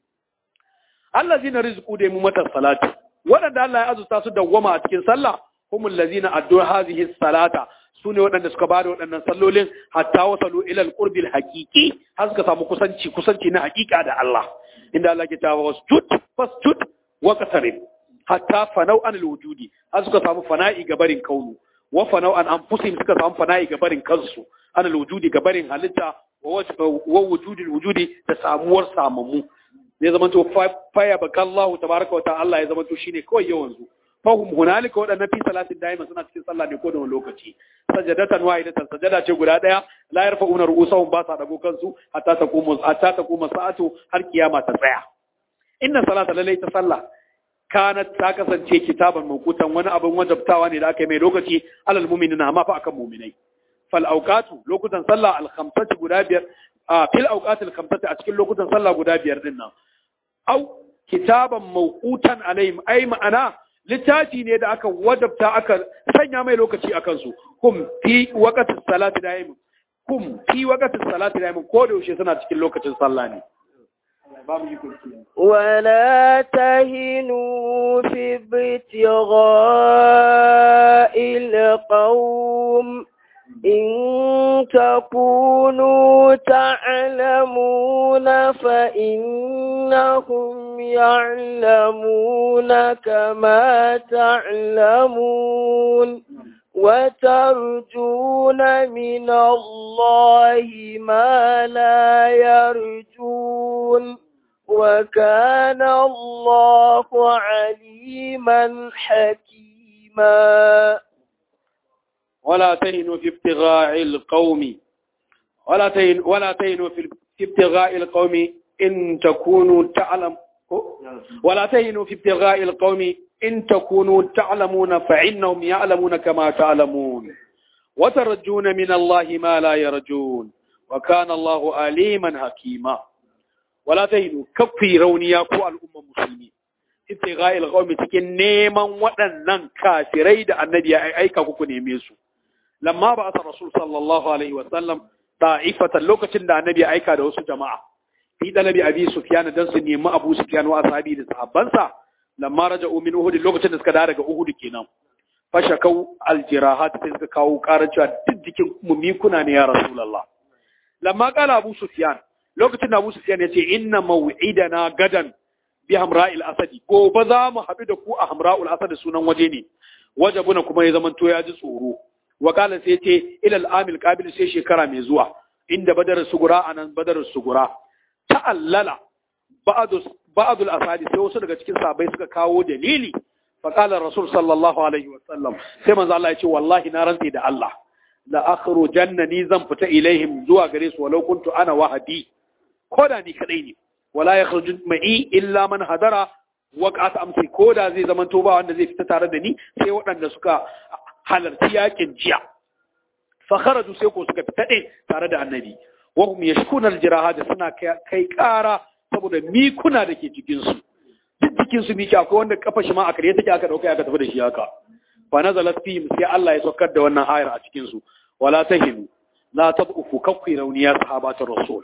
allazina rizqu da mu mata salati wadanda Allah ya azurta su dawwama a cikin sallah humul lazina addu hadhihi salata sune wadanda suka bada wadannan sallolin hatta wasalu ila alqurbi alhaqiqi har suka samu kusanci kusanci na hakika da Allah inda Allah ke tawa wasjud fasjud wa qatarib hatta fanau an alwujudi har suka samu fana'i ga barin kaunu wa fanau an anfusihim suka samu fana'i ga barin kansu an alwujudi ga barin halitta wa wujudil wujudi da samuwar samamu zai zama to faya baka Allah tabaraka wa ta'ala ya zama to shine kawai yawan zu fahum hunalika wadannan fi salatin daima suna cikin sallah ne ko da wani lokaci sajadatan wahidatan sajada ce guda daya la yarfa'una ru'usahum ba sa dago kansu hatta taqumu hatta taqumu sa'atu har kiyama ta tsaya inna salata lalai ta sallah kanat ta kasance kitaban mawqutan wani abin wajabtawa ne da aka yi mai lokaci alal mu'minina amma fa akan mu'minai fal auqatu lokutan sallah al khamsati guda biyar a fil auqati al khamsati a cikin lokutan sallah guda biyar din nan au kitaban mawqutan alaihim ai ma'ana littafi ne da aka wajabta aka sanya mai lokaci akan su kum fi waqtis salati daim kum fi waqtis salati daim ko da yaushe suna cikin lokacin sallah ne ولا تهنوا في ابتغاء القوم إن تكونوا تعلمون فإنهم يعلمون كما تعلمون وترجون من الله ما لا يرجون وكان الله عليما حكيما ولا تهنوا في ابتغاء القوم ولا تهن ولا تهنوا في ابتغاء القوم in takunu ta'lam wala tahinu fi ibtigha'il qaumi in takunu ta'lamuna fa innahum ya'lamuna kama ta'lamun wa tarjuna min Allah ma la yarjun wa kana Allah aliman hakima wala tahinu kafi rauniya ko al'umma musulmi ibtigha'il qaumi cikin neman waɗannan kafirai da annabi ya aika kuku neme su lamma ba asa rasul sallallahu alaihi wa sallam ta'ifatan lokacin da annabi ya aika da wasu jama'a fi dalabi abi sufyan dan su nemi abu sufyan wa ashabi da sahabbansa lamma raja'u min uhud lokacin da suka dawo daga uhud kenan fashakau aljirahat sai suka kawo karar cewa duk jikin mu mikuna ne ya rasulullah lamma qala abu sufyan lokacin da abu sufyan ya ce inna maw'idana gadan bi hamra'il asadi gobe za mu haɗu da ku a hamra'ul asad sunan waje ne wajabuna kuma ya zamanto ya ji tsoro wa kala sai ce ila al-amil qabil sai shekara mai zuwa inda badar sugura anan badar sugura ta'allala ba'd ba'd al-asadi sai wasu daga cikin sahabbai suka kawo dalili fa qala rasul sallallahu alaihi wa sallam sai manzo Allah ya ce wallahi na rantsi da Allah la akhrujanna ni zan fita ilaihim zuwa gare su walau kuntu ana wahadi koda ni kadai ne wala yakhruju ma'i illa man hadara waqat amsi koda zai zamanto ba wanda zai fita tare da ni sai waɗanda suka halarci yakin jiya fa kharaju sai ko suka fita ɗin tare da annabi wa hum yashkuna aljiraha suna kai ƙara saboda mikuna da ke cikin su duk cikin su miki akwai wanda kafa shi ma a kare take aka dauka aka tafi da shi haka fa nazalat fihim sai Allah ya saukar da wannan ayar a cikin su wala tahinu la tad'ufu kakku rauniya sahabatar rasul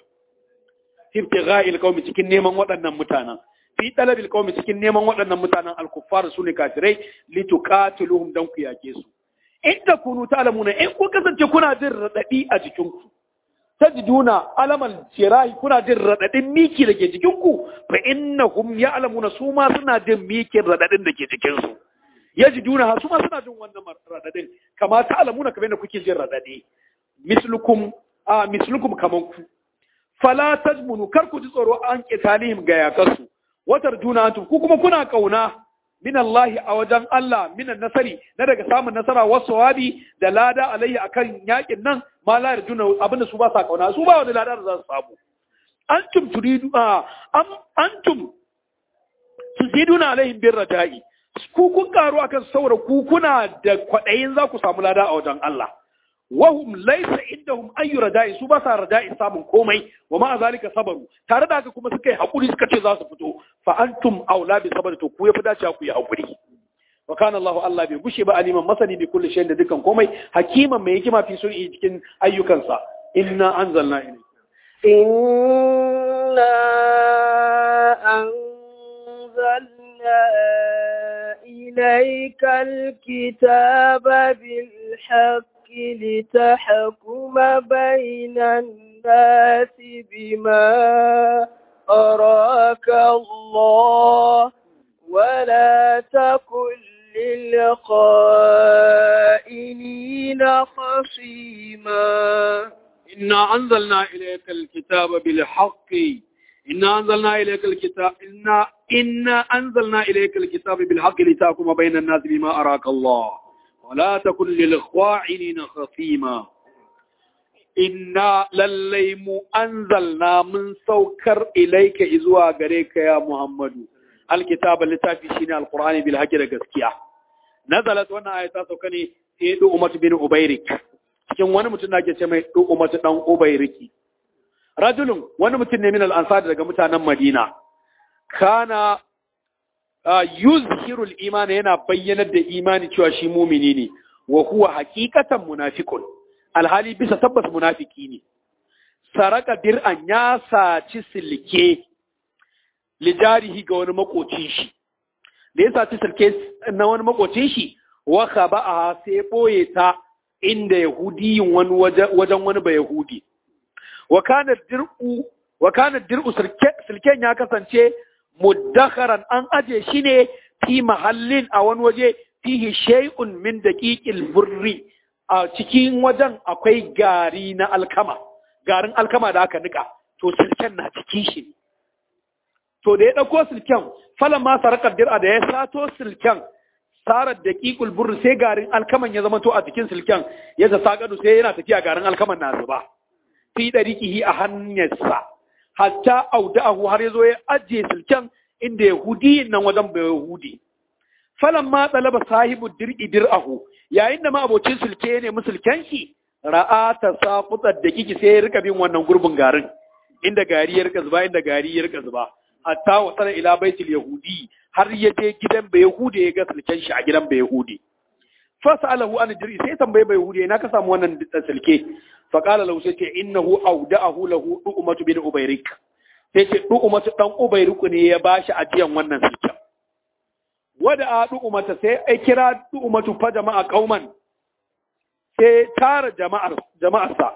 ibtigha'il qaumi cikin neman waɗannan mutanen fi talabil qaumi cikin neman waɗannan mutanen al-kuffar su ne kafirai lituqatiluhum dan ku yake su in takunu ta'lamuna in ku kasance kuna jin radadi a jikin ku tajiduna alamal jirahi kuna jin radadin miki da ke jikin ku fa innahum ya'lamuna su ma suna jin mikin radadin da ke jikin su yajiduna su ma suna jin wannan radadin kama ta'lamuna kamar da kuke jin radadi mislukum a mislukum kaman ku fala tajmunu kar ku ji tsoro an qitalihim ga yakarsu watar juna antum ku kuma kuna kauna min Allah a wajen Allah minan nasari na daga samun nasara wasu wabi da lada alayya akan yakin nan ma la yarjuna abinda su ba sa kauna su ba wani lada da za su samu antum turidu am antum tuziduna alaihim bir raja'i ku kun karu akan saura ku kuna da kwadayin za ku samu lada a wajen Allah wahum laysa indahum ayu rada'i su ba sa rada'i samun komai wa ma zalika sabaru tare da haka kuma suka yi hakuri suka ce za su fito fa antum aula bi sabr to ku yafi dacewa ku yi hakuri wa kana Allahu Allah bai gushe ba aliman masani bi kulli shay'in da dukan komai hakiman mai hikima fi sun'i cikin ayyukansa inna anzalna ilayka inna anzalna ilayka alkitaba bil haqq لتحكم بين الناس بما أراك الله ولا تكن للخائنين خصيما إنا أنزلنا إليك الكتاب بالحق إنا أنزلنا إليك الكتاب إنا إنا أنزلنا إليك الكتاب بالحق لتحكم بين الناس بما أراك الله ولا تكن للخواعنين خصيما إنا لليم أنزلنا من سوكر إليك إزوا غريك يا محمد الكتاب اللي شيني القرآن بالحق لغسكيا نزلت وانا آية سوكني إيدو أمت بن أبيرك cikin wani mutum na ke ce mai ɗu umatu ɗan ubairiki rajulun wani mutum ne min al'ansar daga mutanen madina kana yuzhirul imani yana bayyanar da imani cewa shi mumini ne wa huwa haqiqatan munafiqun alhali bisa tabbas munafiki ne saraka dir'an ya saci silke lijarihi ga wani makocin shi da ya saci silke na wani makocin shi wa khaba'a sai boye ta inda yahudiyin wani wajen wani ba yahudi wa kana dir'u wa kana dir'u silken ya kasance muddakharan an aje shi ne fi mahallin a wani waje fihi shay'un min daqiqil burri a cikin wajen akwai gari na alkama garin alkama da aka nika to silken na cikin shi to da ya dauko silken falan ma sarakar dir'a da ya sato silken sarar daqiqul burri sai garin alkaman ya zama to a cikin silken ya ta sakadu sai yana tafiya garin alkaman na zuba fi dariqihi a hanyarsa hatta auda'ahu har yazo ya ajiye silken inda yahudi nan wajen bai yahudi falan ma talaba sahibu dir'i dir'ahu yayin da ma abocin silke ne musulken shi ra'a ta saqutat da kiki sai ya rika bin wannan gurbin garin inda gari ya rika zuba inda gari ya rika zuba hatta wasala ila baitul yahudi har ya je gidan bai yahudi ya ga silken shi a gidan bai yahudi fasalahu an dir'i sai tambaye bai yahudi ina ka samu wannan silke fa qala lahu sai ce innahu awda'ahu lahu du'matu bin ubayrik sai ce du'matu dan ubayrik ne ya bashi ajiyan wannan silken wada a du'umata sai ai kira du'umatu fa jama'a qauman sai tara jama'ar jama'arsa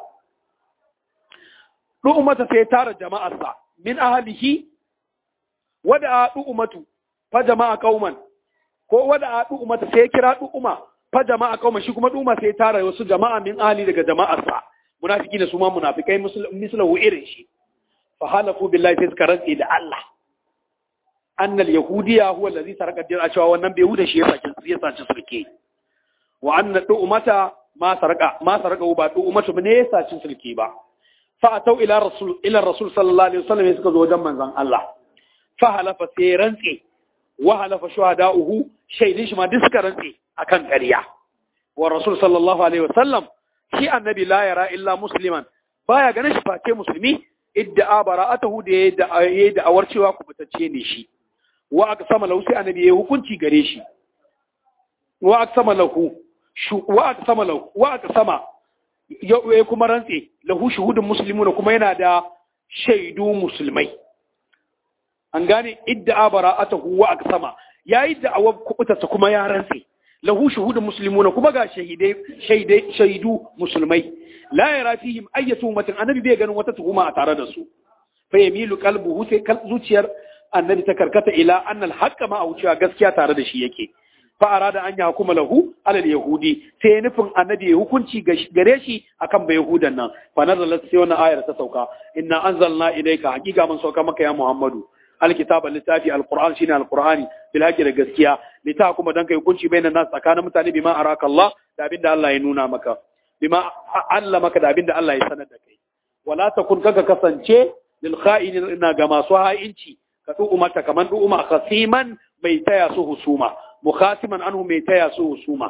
du'umata sai tara jama'arsa min ahlihi wada a du'umatu fa jama'a qauman ko wada a du'umata sai kira du'uma fa jama'a qauman shi kuma du'uma sai tara wasu jama'a min ahli daga jama'arsa munafiki ne su ma munafikai mislahu irin shi fa halafu billahi sai suka rantsi da Allah annal yahudiya huwa allazi saraka din a cewa wannan bai huda shi ya saci ya saci sulke wa anna du'mata ma saraka ma saraka ba du'matu ne ya saci sulke ba fa atau ila rasul ila rasul sallallahu alaihi wasallam suka zo wajen manzon Allah fa halafa sai rantsi wa halafa shuhada'uhu shaidin shi ma duk suka rantsi akan ƙarya wa rasul sallallahu alaihi wasallam shi annabi la yara illa musliman baya ganin shi face musulmi idda bara'atahu da yayi da awar cewa kubutacce ne shi wa aka sama lahu sai annabi ya hukunci gare shi wa aka sama lahu wa aka sama lahu wa aka sama ya kuma rantse lahu shuhudun muslimuna kuma yana da shaidu musulmai an gane idda bara'atahu wa aka sama yayi da awar kubutarsa kuma ya rantse lahu shuhudun muslimuna kuma ga shahidai shaidai shaidu musulmai la yara fihim ayyatu umatin annabi bai ganin wata tuhuma a tare da su fa yamilu qalbuhu sai zuciyar annabi ta karkata ila annal haqqa ma cewa gaskiya tare da shi yake fa arada an ya hukuma lahu alal yahudi sai ya nufin annabi ya hukunci gare shi akan bai yahudan nan fa nazalat sai wannan ayar ta sauka inna anzalna ilayka haqiqa mun sauka maka ya muhammadu alkitaba littafi alquran shine alqurani bil haqqi da gaskiya lita kuma dan kai hukunci bainan nas tsakanin mutane bima araka Allah da abinda Allah ya nuna maka bima Allah maka da abinda Allah ya sanar da kai wala takun kaka kasance lil kha'inina ga masu ha'inci ka mata kaman du'uma khasiman mai taya su husuma mukhasiman anhu mai taya su husuma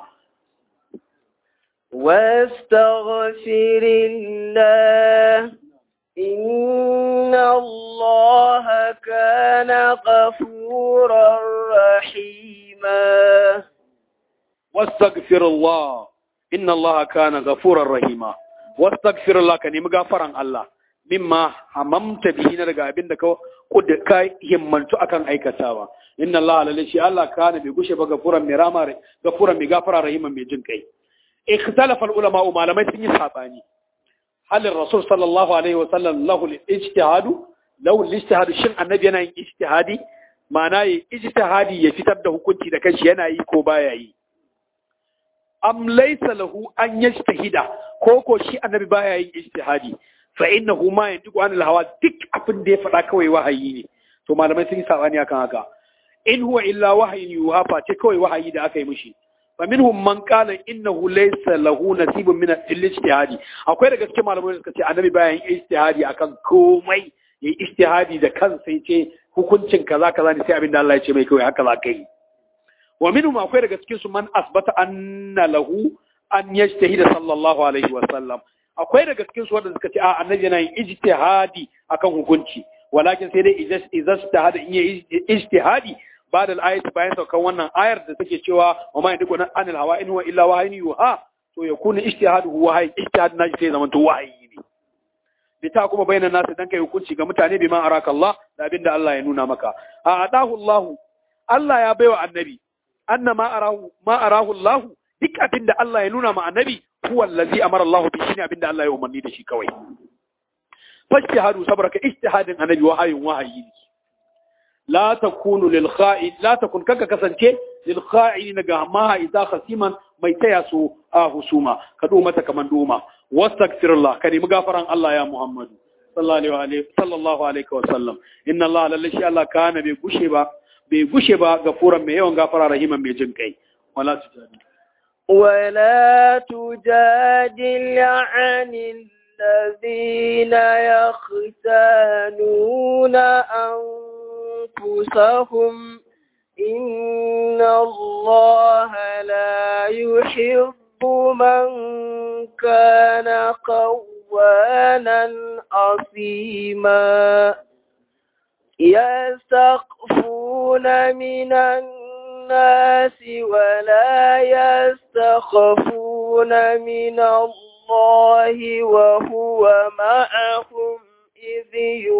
واستغفر الله إن الله كان غفورا رحيما واستغفر الله إن الله كان غفورا رحيما واستغفر الله كان مغفرا الله mimma hamamta bihi na daga abin da ka ka himmantu akan aikatawa inna Allah lalle shi Allah kana bai gushe ba gafuran mai rama gafuran mai gafara rahiman mai jin kai ikhtalafa ulama malamai sun yi sabani halin rasul sallallahu alaihi wa sallam lahu ijtihadu lahu ijtihadu shin annabi yana yin ijtihadi ma'ana yi ijtihadi ya fitar da hukunci da kanshi yana yi ko baya yi am laysa lahu an yajtahida ko ko shi annabi baya yin ijtihadi fa innahu ma yantiqu anil hawa duk abin da ya faɗa kawai wahayi ne to malamai sun yi sabani akan haka in huwa illa wahayin yuha fa ce kawai wahayi da aka yi mishi fa minhum man qala innahu laysa lahu nasibun min al-ijtihadi akwai da gaske malamai da suka ce annabi bayan ijtihadi akan komai yayi ijtihadi da kansa yace hukuncin kaza kaza ne sai abin da Allah ya ce mai kawai haka za ka yi wa minhum akwai daga cikin su man asbata anna lahu an yajtahida sallallahu alaihi wa sallam akwai daga cikin su wanda suka ce a annabi yana yin ijtihadi akan hukunci walakin sai dai idan ijtihadi in yi ijtihadi ba da ayati bayan saukan wannan ayar da take cewa wa ma yadiku anil hawa in huwa illa wahyin yuha to yakunu ijtihadu wahayi ijtihad na sai zaman to wahayi ne bita kuma bayanan nasu dan kai hukunci ga mutane bima araka Allah da abinda Allah ya nuna maka a adahu Allah Allah ya baiwa annabi anna ma arahu ma arahu Allah duk abinda Allah ya nuna ma annabi huwa allazi amara Allah bi shine abinda Allah ya umarni da shi kawai fajtihadu sabraka ijtihadin annabi wahayin wahayi ne la takunu lil kha'in la takun kaka kasance lil kha'in ga ma idza khasiman mai taya su a husuma ka do mata kaman doma wastaghfirullah ka nemi gafaran Allah ya Muhammad sallallahu alaihi sallallahu alaihi wa sallam inna Allah lallashi Allah kana bai gushe ba bai gushe ba gafuran mai yawan gafara rahiman mai jin kai wala tujadi ولا تجادل عن الذين يختانون أنفسهم إن الله لا يحب من كان قوانا أثيما يستخفون من الناس ولا يستخفون من الله وهو معهم إذ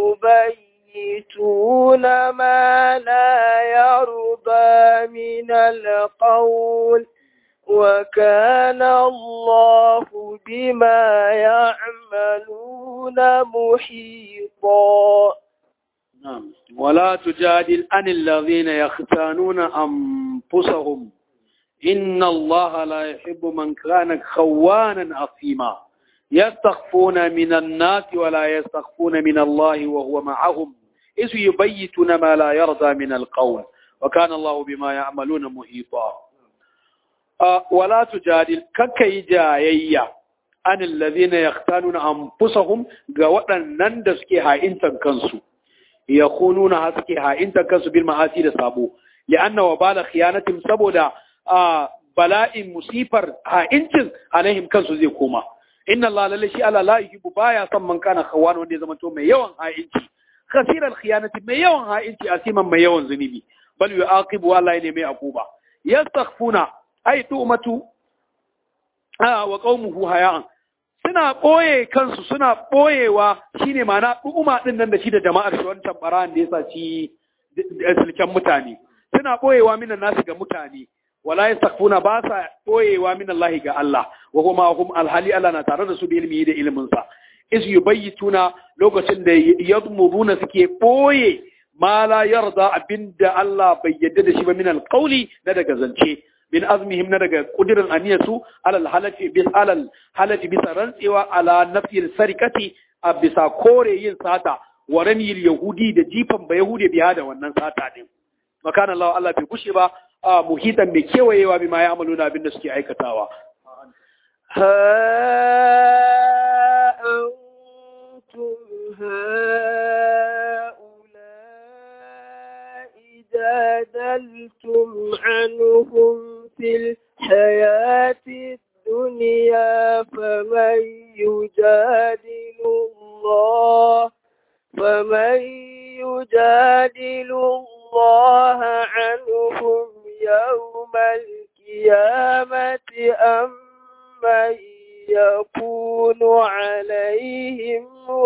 يبيتون ما لا يرضى من القول وكان الله بما يعملون محيطا نعم ولا تجادل عن الذين يختانون أنفسهم إن الله لا يحب من كان خوانا أثيما يستخفون من الناس ولا يستخفون من الله وهو معهم إذ يبيتون ما لا يرضى من القول وكان الله بما يعملون محيطا أه ولا تجادل ككي جايية عن الذين يختانون أنفسهم قوة نندسكي هاي انت كنسو يخونون هسكي هاي انت كنسو بالمعاسي لسابو لأن وبال خيانتهم سبودا آه بلاء مصيبر هاي انت عليهم كنسو زي كوما inna Allah lalle shi Allah la yuhibbu baya son man kana khawan wanda ya zama to mai yawan ha'inci khasiral khiyanati mai yawan ha'inci asiman mai yawan zunubi bal yu'aqibu Allah ne mai akuba yastakhfuna ay tu'matu ah wa qaumuhu haya'an suna boye kansu suna boyewa shine ma'ana du'uma din nan da shi da jama'ar shi wancan baran da yasa ci silken mutane suna boyewa minan nasu ga mutane wala yastakhfuna ba sa boyewa min Allah ga Allah wa kuma hum alhali Allah na tare da su da ilimi da ilimin sa is yubayituna lokacin da yadmuruna suke boye ma la yarda abinda Allah bai yadda da shi ba min alqawli na daga zance min azmihim na daga kudirin aniyatu alal halati bis alal halati bisa rantsewa ala nafsil sarikati a bisa kore yin sata wa ramil yahudi da jifan ba yahudi biya da wannan sata din makana Allah Allah bai gushe ba a muhitan mai kewayewa bi ma ya amalu na abinda suke aikatawa. Ha antum ha'ula'i jadaltum anhum fil hayati الدنيا فمن يجادل الله فمن يجادل الله عنهم يوم القيامة أم من يكون عليهم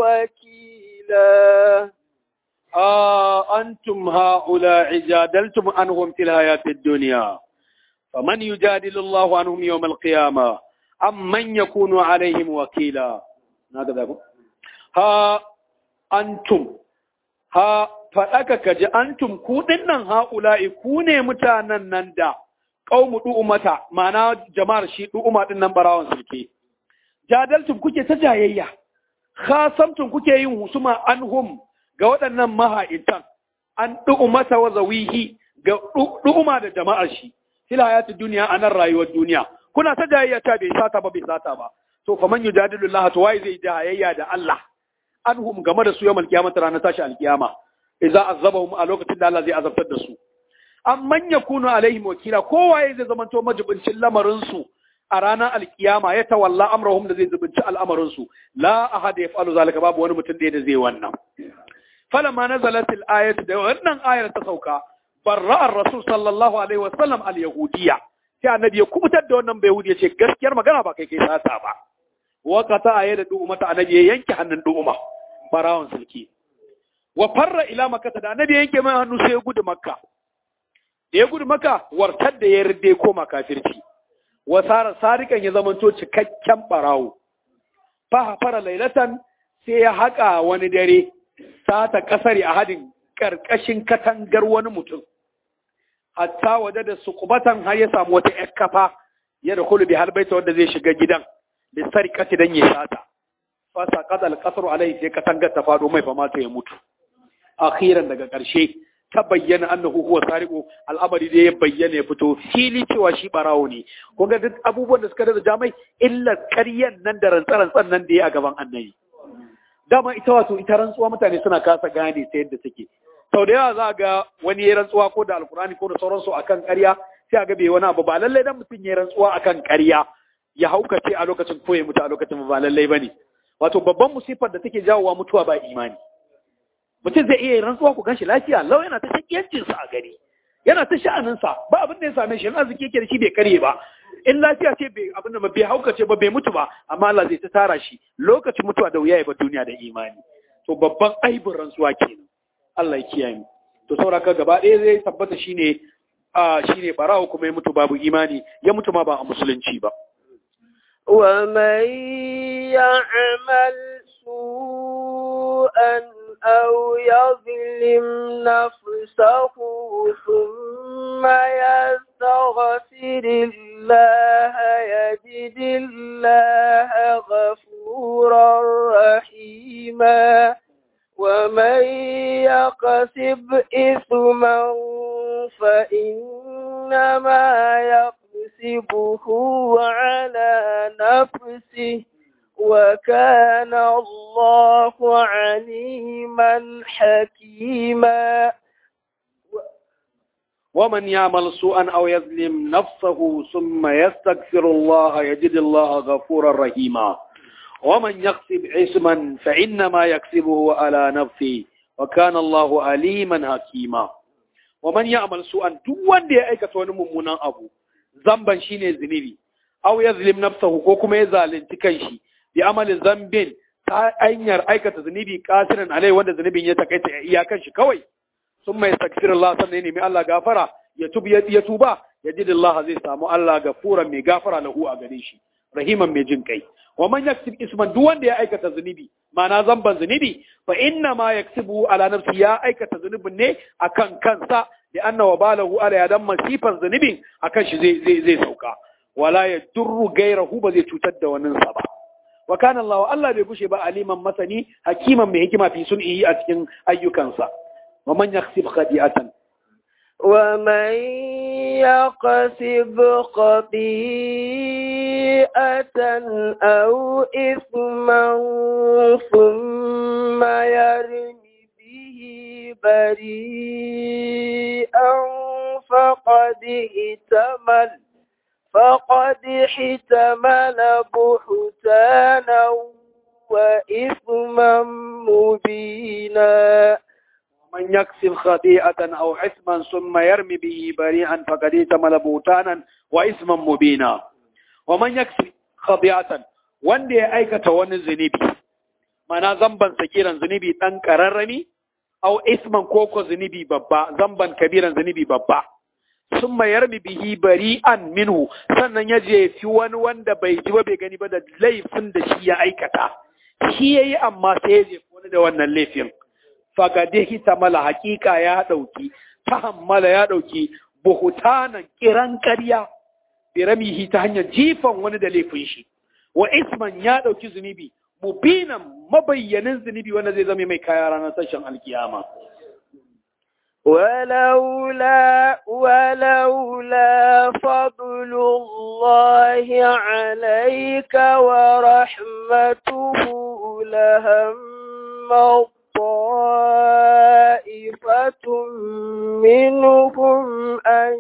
وكيلا آه أنتم هؤلاء جادلتم عنهم في الحياة الدنيا فمن يجادل الله عنهم يوم القيامة أم من يكون عليهم وكيلا هكذا ها أنتم ha faɗaka ka ji antum ku nan ha'ula'i ku ne mutanen nan da ƙaumu du'umata ma'ana jama'ar shi du'uma ɗin nan barawan sulke. Jadaltum kuke ta jayayya, khasamtum kuke yin husuma anhum ga waɗannan maha'intan, an du'umata wa zawihi ga du'uma da jama'ar shi, fil hayatu duniya a nan rayuwar duniya. Kuna ta jayayya ta bai sata ba bai sata ba. To fa man yujadilu Allah to wai zai jayayya da Allah. anhum game da su yawan alkiyamata ranar tashi alkiyama idza azabahum a lokacin da Allah zai azabtar da su amman yakunu alaihim wakila kowaye zai zamanto majibincin lamarin su a ranar alkiyama ya tawalla amrahum da zai zubunci al'amarin su la ahad yaf'alu zalika babu wani mutum da zai wannan falamma nazalat al-ayat da wannan ayar ta sauka barra ar-rasul sallallahu alaihi wasallam al-yahudiyya sai annabi ya kubutar da wannan bai yahudi ya ce gaskiyar magana ba kai kai sata ba wakata a yadda du'umata annabi ya yanke hannun du'uma farawan sulki wa farra ila makka da annabi ya yanke mai hannu sai ya gudu makka da ya gudu makka wartar da ya rinde koma kafirci wa sara sarikan ya zamanto cikakken barawo fa fara lailatan sai ya haƙa wani dare sata kasari a hadin karkashin katangar wani mutum hatta waje da suqbatan har ya samu wata ƴar kafa ya da kulu bi halbaita wanda zai shiga gidan da sarƙaci don ya sata fasa kadal kasar alai sai katangar ta faɗo mai fama ta ya mutu akhiran daga ƙarshe ta bayyana annahu huwa sariqu al'amari da ya bayyana ya fito fili cewa shi barawo ne kun ga duk abubuwan da suka da jamai illa ƙaryan nan da rantsarantsan nan da ya a gaban annabi dama ita wato ita rantsuwa mutane suna kasa gane ta yadda take sau da yawa za ga wani ya rantsuwa ko da alkurani ko da sauransu akan ƙarya sai a ga bai wani abu ba lallai dan mutum ya rantsuwa akan ƙarya ya haukace a lokacin ko ya mutu a lokacin ba lallai bane wato babban musifar da take jawowa mutuwa ba imani mutum zai iya yin rantsuwa ku ganshi lafiya lau yana ta shakiyancin sa a gari yana ta sha'anin sa ba abin da ya same shi in arziki yake da shi bai karye ba in lafiya ce bai abin da bai haukace ba bai mutu ba amma Allah zai ta tara shi lokacin mutuwa da wuya ya ba duniya da imani to babban aibin rantsuwa kenan Allah ya kiyaye mu to sauraka gaba ɗaya zai tabbata shine a shine barawo kuma ya mutu babu imani ya mutu ma ba a musulunci ba ومن يعمل سوءا أو يظلم نفسه ثم يستغفر الله يجد الله غفورا رحيما ومن يقسب إثما فإنما يقسبه على نفسه وكان الله عليما حكيما ومن يعمل سوءا أو يظلم نفسه ثم يستغفر الله يجد الله غفورا رحيما ومن يكسب اسما فإنما يكسبه على نفسه وكان الله عليما حكيما ومن يعمل سوءا دون دي أيكة ونممنا أبو ذنبا شيني زنبي أو يظلم نفسه كوكما يزالن تكنشي بعمل ذنب ta hanyar aikata zunubi kasirin alai wanda zunubin ya takaita iyakan shi kawai sun mai takfir Allah sannan ya nemi Allah gafara ya tuba ya tuba ya ji Allah zai samu Allah gafuran mai gafara lahu a gare shi rahiman mai jin kai wa man yaksib isman duk wanda ya aikata zunubi ma'ana zamban zunubi fa inna ma yaksibu ala nafsi ya aikata zunubin ne akan kansa da anna wa balahu ala ya dan masifan zunubin akan shi zai zai zai sauka wala ya durru gairahu ba zai cutar da wannan sa ba wa kana Allah Allah bai bushe ba aliman masani hakiman mai hikima fi sun'i a cikin ayyukansa wa man yaksib khadi'atan ومن يقسب خطيئة أو إثما ثم يرم به بريئا فقد احتمل فقد احتمل بهتانا وإثما مبينا من يكسب خطيئة أو إثما ثم يرمي به بريئا فقد احتمل بهتانا وإثما مبينا ومن يكسب خطيئة wanda ya aikata wani zunubi mana zamban sakiran zunubi dan kararrami au isman koko zunubi babba zamban kabiran zunubi babba sun mayar bihi bari'an minhu sannan ya jefi wani wanda bai ji ba bai gani ba da laifin da shi ya aikata shi yayi amma sai ya jefi wani da wannan laifin fagade mala hakika ya ɗauki tahammala ya ɗauki buhutanan kiran ƙarya biramihi ta hanyar jifan wani da laifin shi wa isman ya ɗauki zunubi mubinan mabayyanin zunubi wanda zai zama mai kaya ranar sashen alkiyama ولولا ولولا فضل الله عليك ورحمته لهم طائفة منهم أن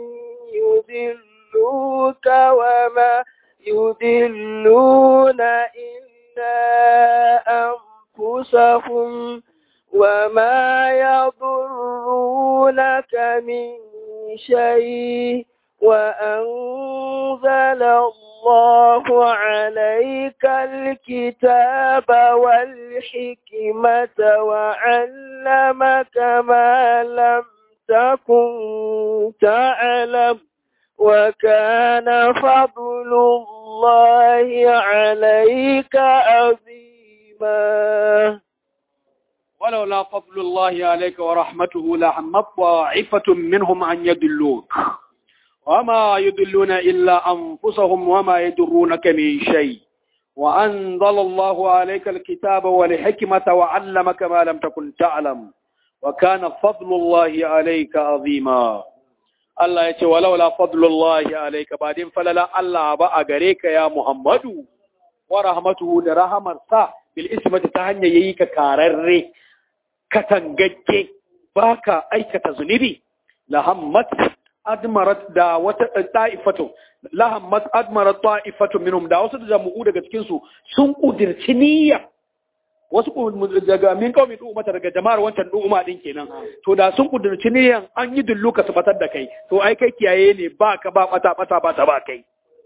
يذلوك وما يذلون إلا أنفسهم وما يضرونك من شيء وأنزل الله عليك الكتاب والحكمة وعلمك ما لم تكن تعلم وكان فضل الله عليك عظيما ولولا فضل الله عليك ورحمته لعمت طائفة منهم أن يدلوك وما يدلون إلا أنفسهم وما يدرونك من شيء وأنزل الله عليك الكتاب والحكمة وعلمك ما لم تكن تعلم wa kana fadlullahi alayka azima Allah ya ce walaula fadlullahi alayka ba din falala Allah ba a gare ka ya Muhammadu wa rahmatuhu da rahamarsa bil ismati ta hanyar yayi ka kararre katangagge baka aikata zunubi lahammat admarat da wata ta'ifatu lahammat admarat ta'ifatu minhum da wasu jama'u daga cikin su sun kudirci niyya wasu daga min kawai mata daga jama'ar wancan du'uma din kenan to da sun kudirci niyyan an yi dulluka su batar da kai to ai kai kiyaye ne ba ka ba bata bata ba ta ba kai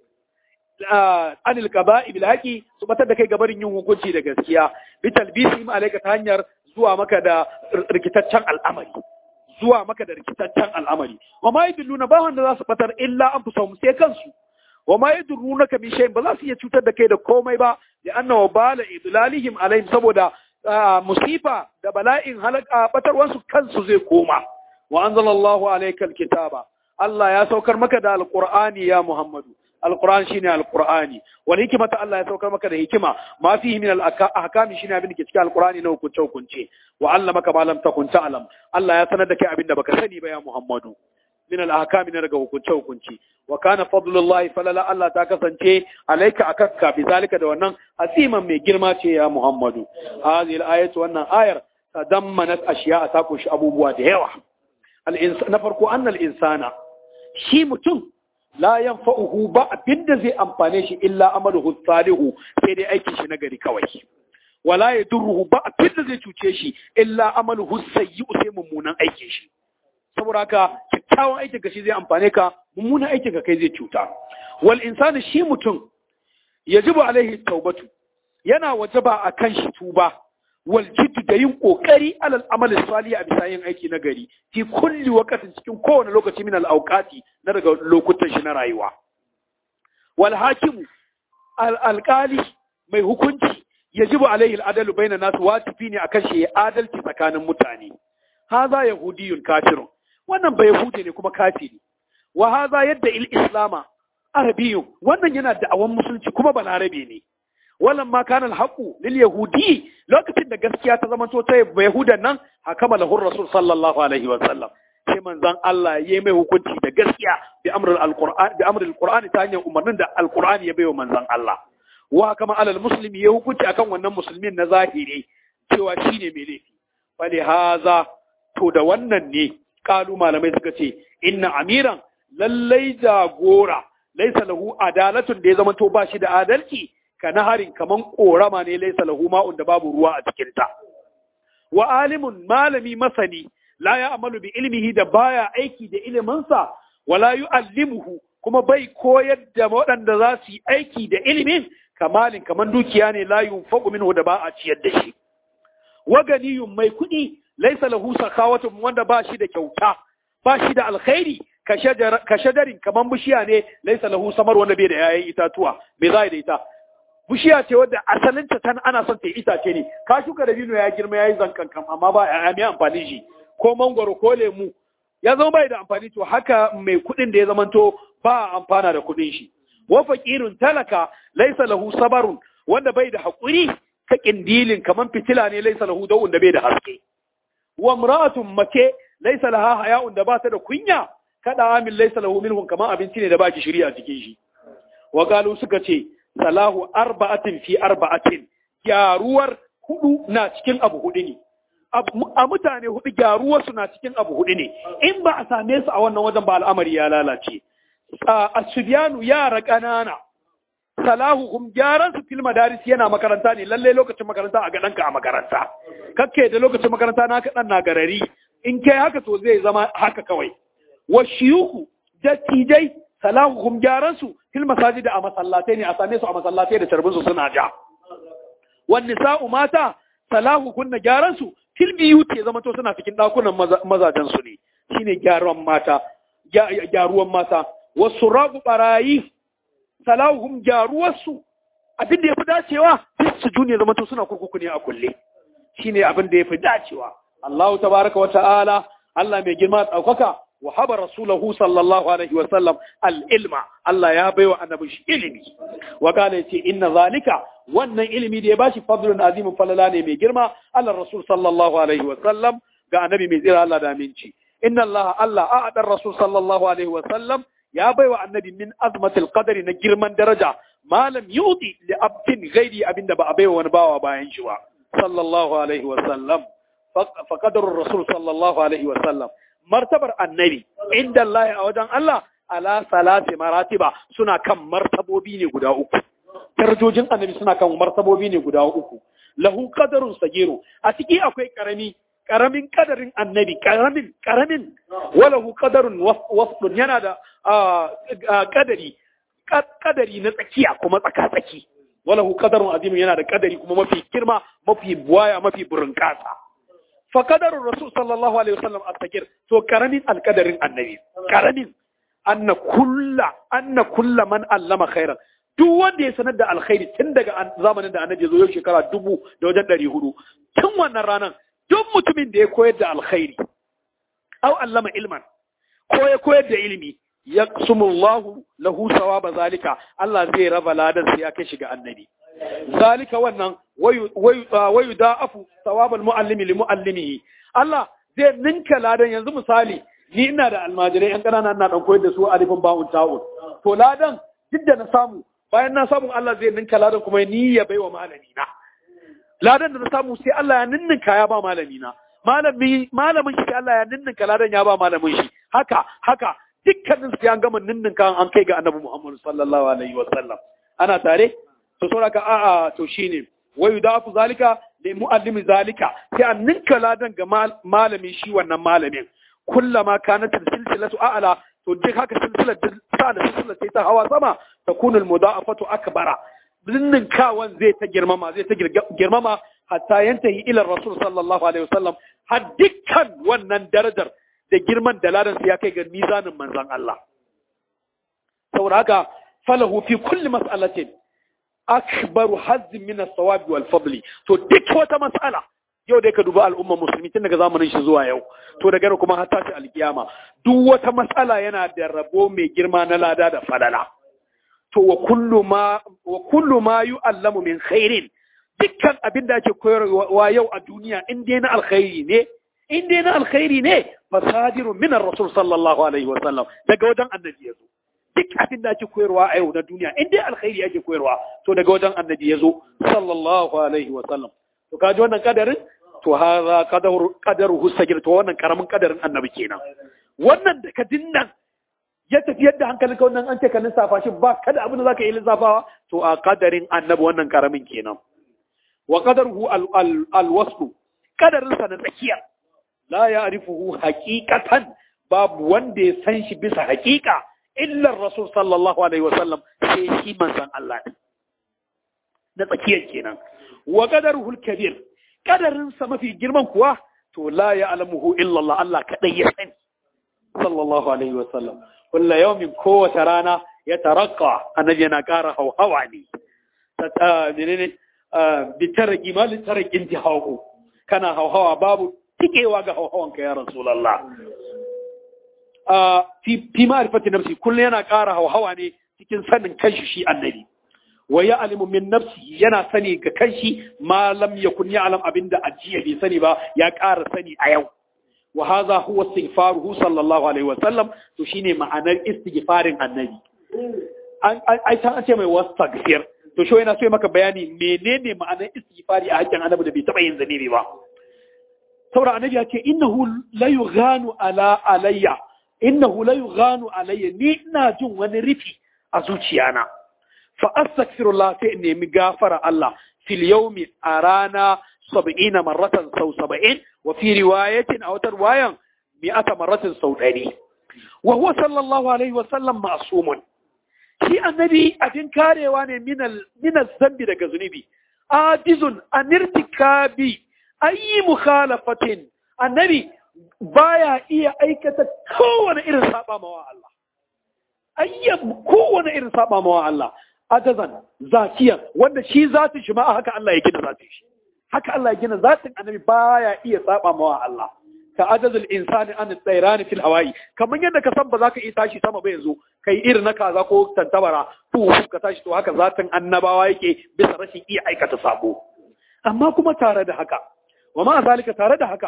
anil qaba'i bil haqi su batar da kai gabarin yin hukunci da gaskiya bi talbisi ma alaika ta hanyar zuwa maka da rikitaccen al'amari zuwa maka da rikitaccen al'amari wa ma yaduluna ba wanda za su batar illa an fusahum sai kansu wa ma yadurrunaka bi shay'in ba za su iya cutar da kai da komai ba da anna wa bala idlalihim alaihim saboda musifa da bala'in halaka batarwansu kansu zai koma wa anzalallahu alaykal kitaba Allah ya saukar maka da alqur'ani ya Muhammadu alquran shine alqur'ani wal hikmata Allah ya saukar maka da hikima ma fihi min al-ahkam shine abin da ke cikin alqur'ani na hukunce hukunce wa allamaka ma lam takun ta'lam Allah ya sanar da kai abin da baka sani ba ya Muhammadu min al-ahkam na daga hukunce hukunci wa kana fadlullahi falala Allah ta kasance alaika akakka bi zalika da wannan asiman mai girma ce ya Muhammadu hadhihi al-ayatu wannan ayar tadammanat ashiya ta kunshi abubuwa da yawa na farko annal insana shi mutum la yanfa'uhu ba abinda zai amfane shi illa amaluhu salihu sai dai aikin shi nagari kawai wala yadurruhu ba abinda zai cuce shi illa amaluhu sayyi'u sai mummunan aikin shi saboda haka kyakkyawan aikin ka shi zai amfane ka mummunan aikin ka kai zai cuta wal insani shi mutum yajibu alaihi taubatu yana wajaba akan shi tuba wal jiddu da yin kokari alal amali salih a bisa yin aiki na gari fi kulli waqtin cikin kowane lokaci min al awqati na daga lokutan shi na rayuwa wal hakimu al alqali mai hukunci yajibu alaihi al adalu bainan nas wajibi ne akan shi adalci tsakanin mutane haza yahudiyun kafirun wannan bai yahudi ne kuma kafiri wa haza yadda il islama arabiyun wannan yana da'awan musulunci kuma balarabe ne wannan ma kana alhaqu lil yahudi lokacin da gaskiya ta zama to ta yahudan nan hakama lahu rasul sallallahu alaihi wa sallam sai manzon Allah yayi mai hukunci da gaskiya bi amrul alquran bi amrul alquran ta hanyar umarnin da alquran ya bayo manzon Allah wa kama alal muslimi ya hukunci akan wannan musulmin na zahiri cewa shine mai laifi fali haza to da wannan ne kalu malamai suka ce inna amiran lallai jagora laisa lahu adalatun da ya zama to ba shi da adalci ka naharin kaman korama ne laisa lahu ma'un da babu ruwa a cikin ta wa alimun malami masani la ya amalu bi ilmihi da baya aiki da iliminsa wala yu'allimuhu kuma bai koyar da waɗanda za su yi aiki da ilimin kamalin kaman dukiya ne la yunfaqu minhu da ba a ciyar da shi wa ganiyun mai kuɗi laisa lahu sakawatun wanda ba shi da kyauta ba shi da alkhairi ka shadarin kaman bishiya ne laisa lahu samar wanda bai da yayin itatuwa me za da ita bishiya ce wadda asalinta tan ana son ta itace ne ka shuka da bino ya girma yayi zankankan amma ba ya mai amfani shi ko mangwaro ko lemu ya zama bai da amfani to haka mai kuɗin da ya zamanto ba amfana da kuɗin shi wa faqirun talaka laisa lahu sabarun wanda bai da haƙuri ka kindilin kaman fitila ne laisa lahu dawun da bai da haske wa imra'atun mace laisa laha haya'un da ba ta da kunya kada amin laisa lahu minhum kaman abinci ne da baki shiri a cikin shi wa qalu suka ce salahu arba'atin fi arba'atin gyaruwar hudu na cikin abu hudu ne a mutane hudu gyaruwar su na cikin abu hudu ne in ba a same su a wannan wajen ba al'amari ya lalace asubiyanu yara ƙanana salahuhum gyaran su fil madaris yana makaranta ne lalle lokacin makaranta a gadanka a makaranta kakke da lokacin makaranta na kadan na garari in kai haka to zai zama haka kawai wa shiyuku dattijai salahuhum gyaran su fil masajid a masallatai ne a same su a masallatai da tarbin su suna ja wan nisa'u mata salahuhun na gyaran su fil biyuti zama to suna cikin dakunan mazajen su ne shine gyaruwan mata gyaruwan mata wasu ragu barayi salahuhum gyaruwarsu abin da ya fi dacewa su juni zama to suna kurkuku ne a kulle shine abin da ya fi dacewa Allahu tabaraka wa ta'ala Allah mai girma ɗaukaka wa haba rasulahu sallallahu alaihi wa sallam al-ilma Allah ya baiwa annabi shi ilimi wa kana yace inna zalika wannan ilimi da ya bashi fadlun azimin falala ne mai girma Allah rasul sallallahu alaihi wa sallam ga annabi mai tsira Allah da aminci inna Allah Allah a'ada rasul sallallahu alaihi wa sallam ya baiwa annabi min azmatil qadari na girman daraja malam yudi li abdin ghairi abinda ba a baiwa wani bawa bayan shi ba sallallahu alaihi wa sallam fa qadarur rasul sallallahu alaihi wa sallam martabar annabi inda Allah a wajen Allah ala salati maratiba suna kan martabobi ne guda uku darajojin annabi suna kan martabobi ne guda uku lahu qadarun sagiru a ciki akwai karami karamin kadarin annabi karamin karamin walahu qadarun wasdun yana da kadari kadari na tsakiya kuma tsaka tsaki walahu qadarun azim yana da kadari kuma mafi girma mafi buwaya mafi burinkasa fa qadarur rasul sallallahu alaihi wasallam as-sagir to karamin alkadarin annabi karamin anna kulla anna kulla man allama khairan duk wanda ya sanar da alkhairi tun daga zamanin da annabi zo yau shekara dubu da wajen ɗari hudu tun wannan ranar duk mutumin da ya koyar da alkhairi au allama ilman ko ya koyar da ilimi ya sumullahu lahu sawaba zalika Allah zai raba ladan sai ya kai shiga annabi zalika wannan wayu da'afu sawabal muallimi li muallimihi Allah zai ninka ladan yanzu misali ni ina da almajirai yan ƙanana ina dan koyar da su alifin ba'un ta'un to ladan duk da na samu bayan na samu Allah zai ninka ladan kuma ni ya baiwa malami na ladan da na samu sai Allah ya ninninka ya ba malami na malami malamin shi Allah ya ninninka ladan ya ba malamin shi haka haka dukkanin su ya gama ninninka an kai ga annabi Muhammad sallallahu alaihi wa sallam ana tare to saboda a a to shine wayu dafu zalika li muallimi zalika sai an ninka ladan ga malami shi wannan malamin kullama kanat silsilatu a'la to duk haka silsilar sa da silsilar ta hawa sama takunu al-mudafatu akbara binnin kawan zai ta girmama zai ta girmama hatta yantahi ila rasul sallallahu alaihi wasallam har dukkan wannan darajar da girman da ladan ya kai ga mizanin manzon Allah saboda haka falahu fi kulli mas'alatin akbaru hazzin min as-sawabi wal fadli to duk wata mas'ala yau dai ka duba al'umma musulmi tun daga zamanin shi zuwa yau to daga yau kuma har tashi alkiyama duk wata matsala yana da rabo mai girma na lada da falala to wa kullu ma wa kullu ma yu'allamu min khairin dukkan abin da ake koyarwa yau a duniya in dai na alkhairi ne in dai na alkhairi ne fasadirun min ar-rasul sallallahu alaihi wa sallam daga wajen annabi yazo duk abin da ake koyarwa a yau na duniya in dai alkhairi ake koyarwa to daga wajen annabi yazo sallallahu alaihi wa sallam to kaji wannan kadarin to haza qadaru qadaruhu sagir to wannan karamin kadarin annabi kenan wannan da ka dinnan ya tafi yadda hankalin ka wannan an ce ka lissafa shi ba kada abin da zaka yi lissafawa to a kadarin annabi wannan karamin kenan wa qadaruhu al al, al wasfu kadarin sa na tsakiya la ya'rifuhu haqiqatan babu wanda ya san shi bisa haqiqa illa rasul sallallahu alaihi wasallam sai shi manzon Allah na tsakiyar kenan wa qadaruhu al-kabir kadarin sa mafi girman kuwa to la ya'lamuhu illa Allah Allah kadai ya sani sallallahu alaihi wa sallam kullu yawmin kowace rana ya tarakka annabi yana ƙara hauhawa ne ta menene bi tarqi mal tarqin tihawu kana hauhawa babu tikewa ga hauhawan ka ya rasulullah fi fi ma'rifati nafsi kullu yana ƙara hauhawa ne cikin sanin kanshi shi annabi wa ya alimu min nafsi yana sani ga kanshi ma lam yakun ya'lam abinda ajiya bai sani ba ya ƙara sani a yau wa hadha huwa istighfaruhu sallallahu alaihi wa sallam to shine ma'anar istighfarin annabi an ai ta ce mai wastaghfir to shi yana so maka bayani menene ma'anar istighfari a hakkin annabi da bai taba yin zanibi ba saboda annabi ya ce innahu la yughanu ala alayya innahu la yughanu alayya ni ina jin wani rufi a zuciyana fa astaghfirullah sai in nemi gafara Allah fil yawmi arana sab'ina marratan sau saba'in wa fi riwayatin aw tarwayan mi'ata marratin sau ɗari wa huwa sallallahu alaihi wa sallam ma'sumun shi annabi abin karewa ne minal zambi daga zunubi ajizun an irtikabi ayi mukhalafatin annabi baya iya aikata kowane irin saba mawa Allah ayya kowane irin saba mawa Allah ajazan zakiyan wanda shi zatin shi ma haka Allah ya gina zatin shi haka Allah ya gina zatin annabi baya iya saba mawa Allah ka ajazul insani an tsairani fil hawaii kamar yadda ka san ba za ka iya tashi sama ba yanzu kai irin na kaza ko tantabara fu ka tashi to haka zatin annabawa yake bisa rashin iya aikata sabo amma kuma tare da haka wa ma zalika tare da haka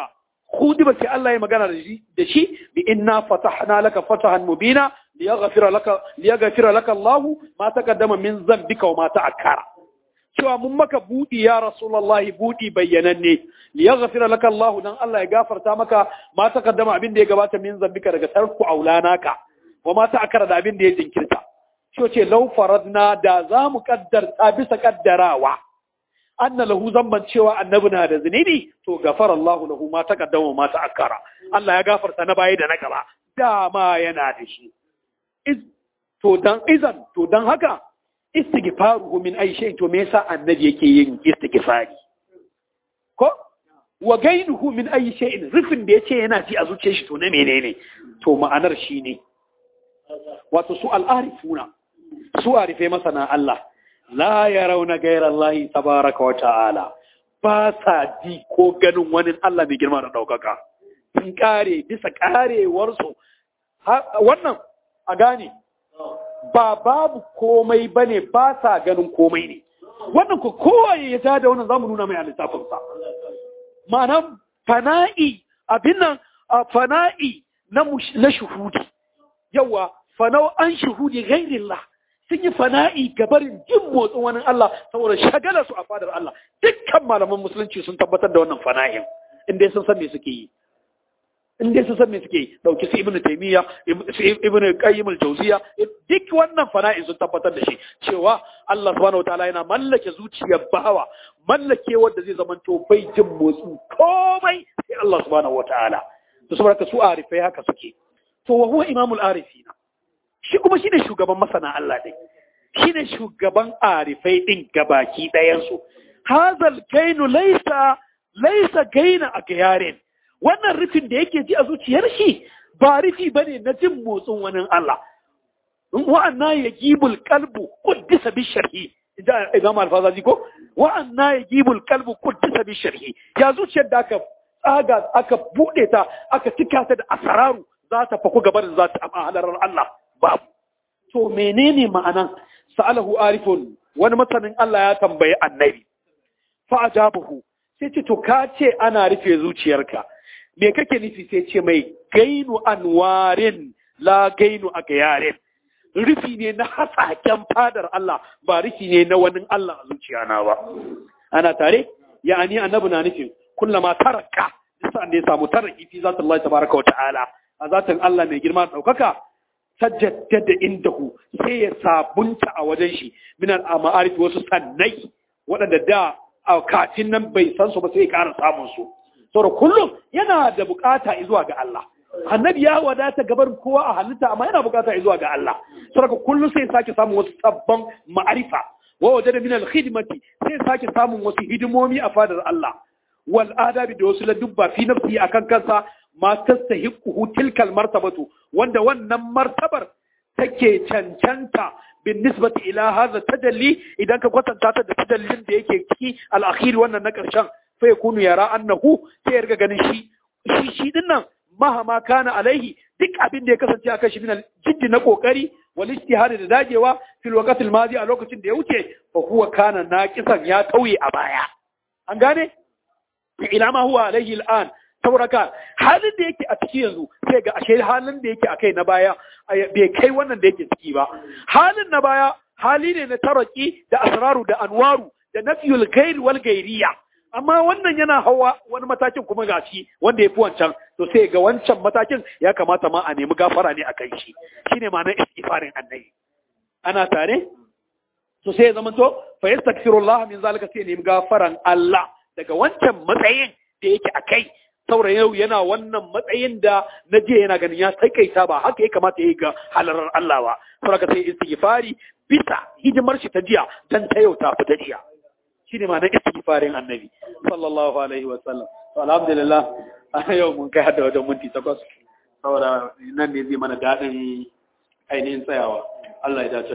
hudiba sai Allah ya magana da shi bi inna fatahna laka fatahan mubina liyaghfira laka liyaghfira laka Allah ma taqaddama min dhanbika wa ma ta'akkara cewa mun maka budi ya rasulullahi budi bayyananne liyaghfira laka Allah dan Allah ya gafarta maka ma taqaddama abin da ya gabata min dhanbika daga tarku aulanaka wa ma ta'akkara da abin da ya jinkirta shi ce law faradna da za mu kaddarta bisa kaddarawa anna lahu zamban cewa annabi na da zunubi to gafara Allah lahu ma taqaddama ma ta'akkara Allah ya gafarta na baya da na gaba dama yana da shi to dan izan to dan haka istighfaruhu min ay shay to me yasa annabi yake yin istighfari ko wa gainuhu min ay shay'in rufin da yace yana ji a zuciyar shi to na menene to ma'anar shine wato su al'arifuna su arife masana Allah la ya rauna gairar Allah tabaraka wa ta'ala ba sa ji ko ganin wani Allah mai girma da ɗaukaka sun kare bisa karewarsu wannan a gane ba babu komai ba ne ba sa ganin komai ne wannan ku kowaye ya tada wannan zamu nuna mai a littafinsa ma'anan fana'i abin nan fana'i na shuhudi yawa fanau an shuhudi ghairillah sun yi fana'i gabarin jin motsin wani Allah saboda shagala su a fadar Allah dukkan malaman musulunci sun tabbatar da wannan fana'in inda sun san me suke yi inda sun san me suke yi dauki su ibnu taymiya su ibnu qayyim al-jawziya duk wannan fana'in sun tabbatar da shi cewa Allah subhanahu wataala yana mallake zuciyar bawa mallake wanda zai zamanto bai jin motsin komai sai Allah subhanahu wataala to saboda su arifai haka suke to wa huwa imamul arifina shi kuma shi ne shugaban masana Allah ɗin shi ne shugaban arifai ɗin gabaki ɗayansu hazal gainu laisa laisa gaina a gayarin wannan rufin da yake ji a zuciyar shi ba rufi ba ne na jin motsin wani Allah wa'anna ya gibul kalbu kuddisa bi sharhi imam alfazazi ko wa'anna ya gibul kalbu kuddisa bi sharhi ya zuciyar da aka tsaga aka buɗe ta aka cika ta da asararu za ta faku gabarin za ta halarar Allah babu. To menene ma'anan sa'alahu arifun wani masanin Allah ya tambayi annabi. Fa ajabahu sai ce to ka ce ana rufe zuciyarka. Me kake nufi sai ce mai gainu anwarin la gainu a gayarin. Rufi ne na hasaken fadar Allah ba rufi ne na wani Allah a zuciyana ba. Ana tare? Ya'ani annabi na nufin kullama taraka sa'an da ya samu taraki fi zata Allah tabaraka wa ta'ala a zatin Allah mai girma ɗaukaka sajjaddada indahu sai ya sabunta a wajen shi minan ma'arif wasu sannai waɗanda da a katin nan bai san su ba sai ya ƙara samun su saboda kullum yana da bukata zuwa ga Allah annabi ya wadata gabar kowa a halitta amma yana bukata zuwa ga Allah saboda kullum sai ya sake samun wasu sabban ma'arifa wa wajada min al-khidmati sai ya sake samun wasu hidimomi a fadar Allah wal adabi da wasu ladubba fi nafsi akan kansa ma tastahiquhu tilkal martabatu wanda wannan martabar take cancanta bin nisbati ila hadha tajalli idan ka kwatanta ta da tajallin da yake ciki al-akhir wannan na karshen fa yakunu yara annahu sai ya riga ganin shi shi shi dinnan mahama kana alaihi duk abin da ya kasance akan shi min jiddi na kokari wal ijtihad da dagewa fil waqt al madi a lokacin da ya wuce fa huwa kana naqisan ya tauye a baya an gane ila ma huwa alaihi al'an saboda ka halin da yake a ciki yanzu sai ga ashe halin da yake akai na baya bai kai wannan da yake ciki ba halin na baya hali ne na taraki da asraru da anwaru da nafiyul ghairi wal ghairiya amma wannan yana hawa wani matakin kuma gashi wanda ya fi wancan to sai ga wancan matakin ya kamata ma a nemi gafara ne a kai shi shine ma'anar istighfarin annabi ana tare to sai ya zama to fa yastaghfirullah min zalika sai nemi gafaran Allah daga wancan matsayin da yake a kai saboda yau yana wannan matsayin da na je yana ganin ya taikaita ba haka ya kamata ya yi ga halarar Allah ba saboda sai istighfari bisa hidimar shi ta jiya dan ta yau ta fita jiya shine ma'anar istighfarin annabi sallallahu alaihi wa sallam to alhamdulillah a yau mun kai hada wajen minti takwas saboda nan ne zai mana daɗin ainihin tsayawa Allah ya dace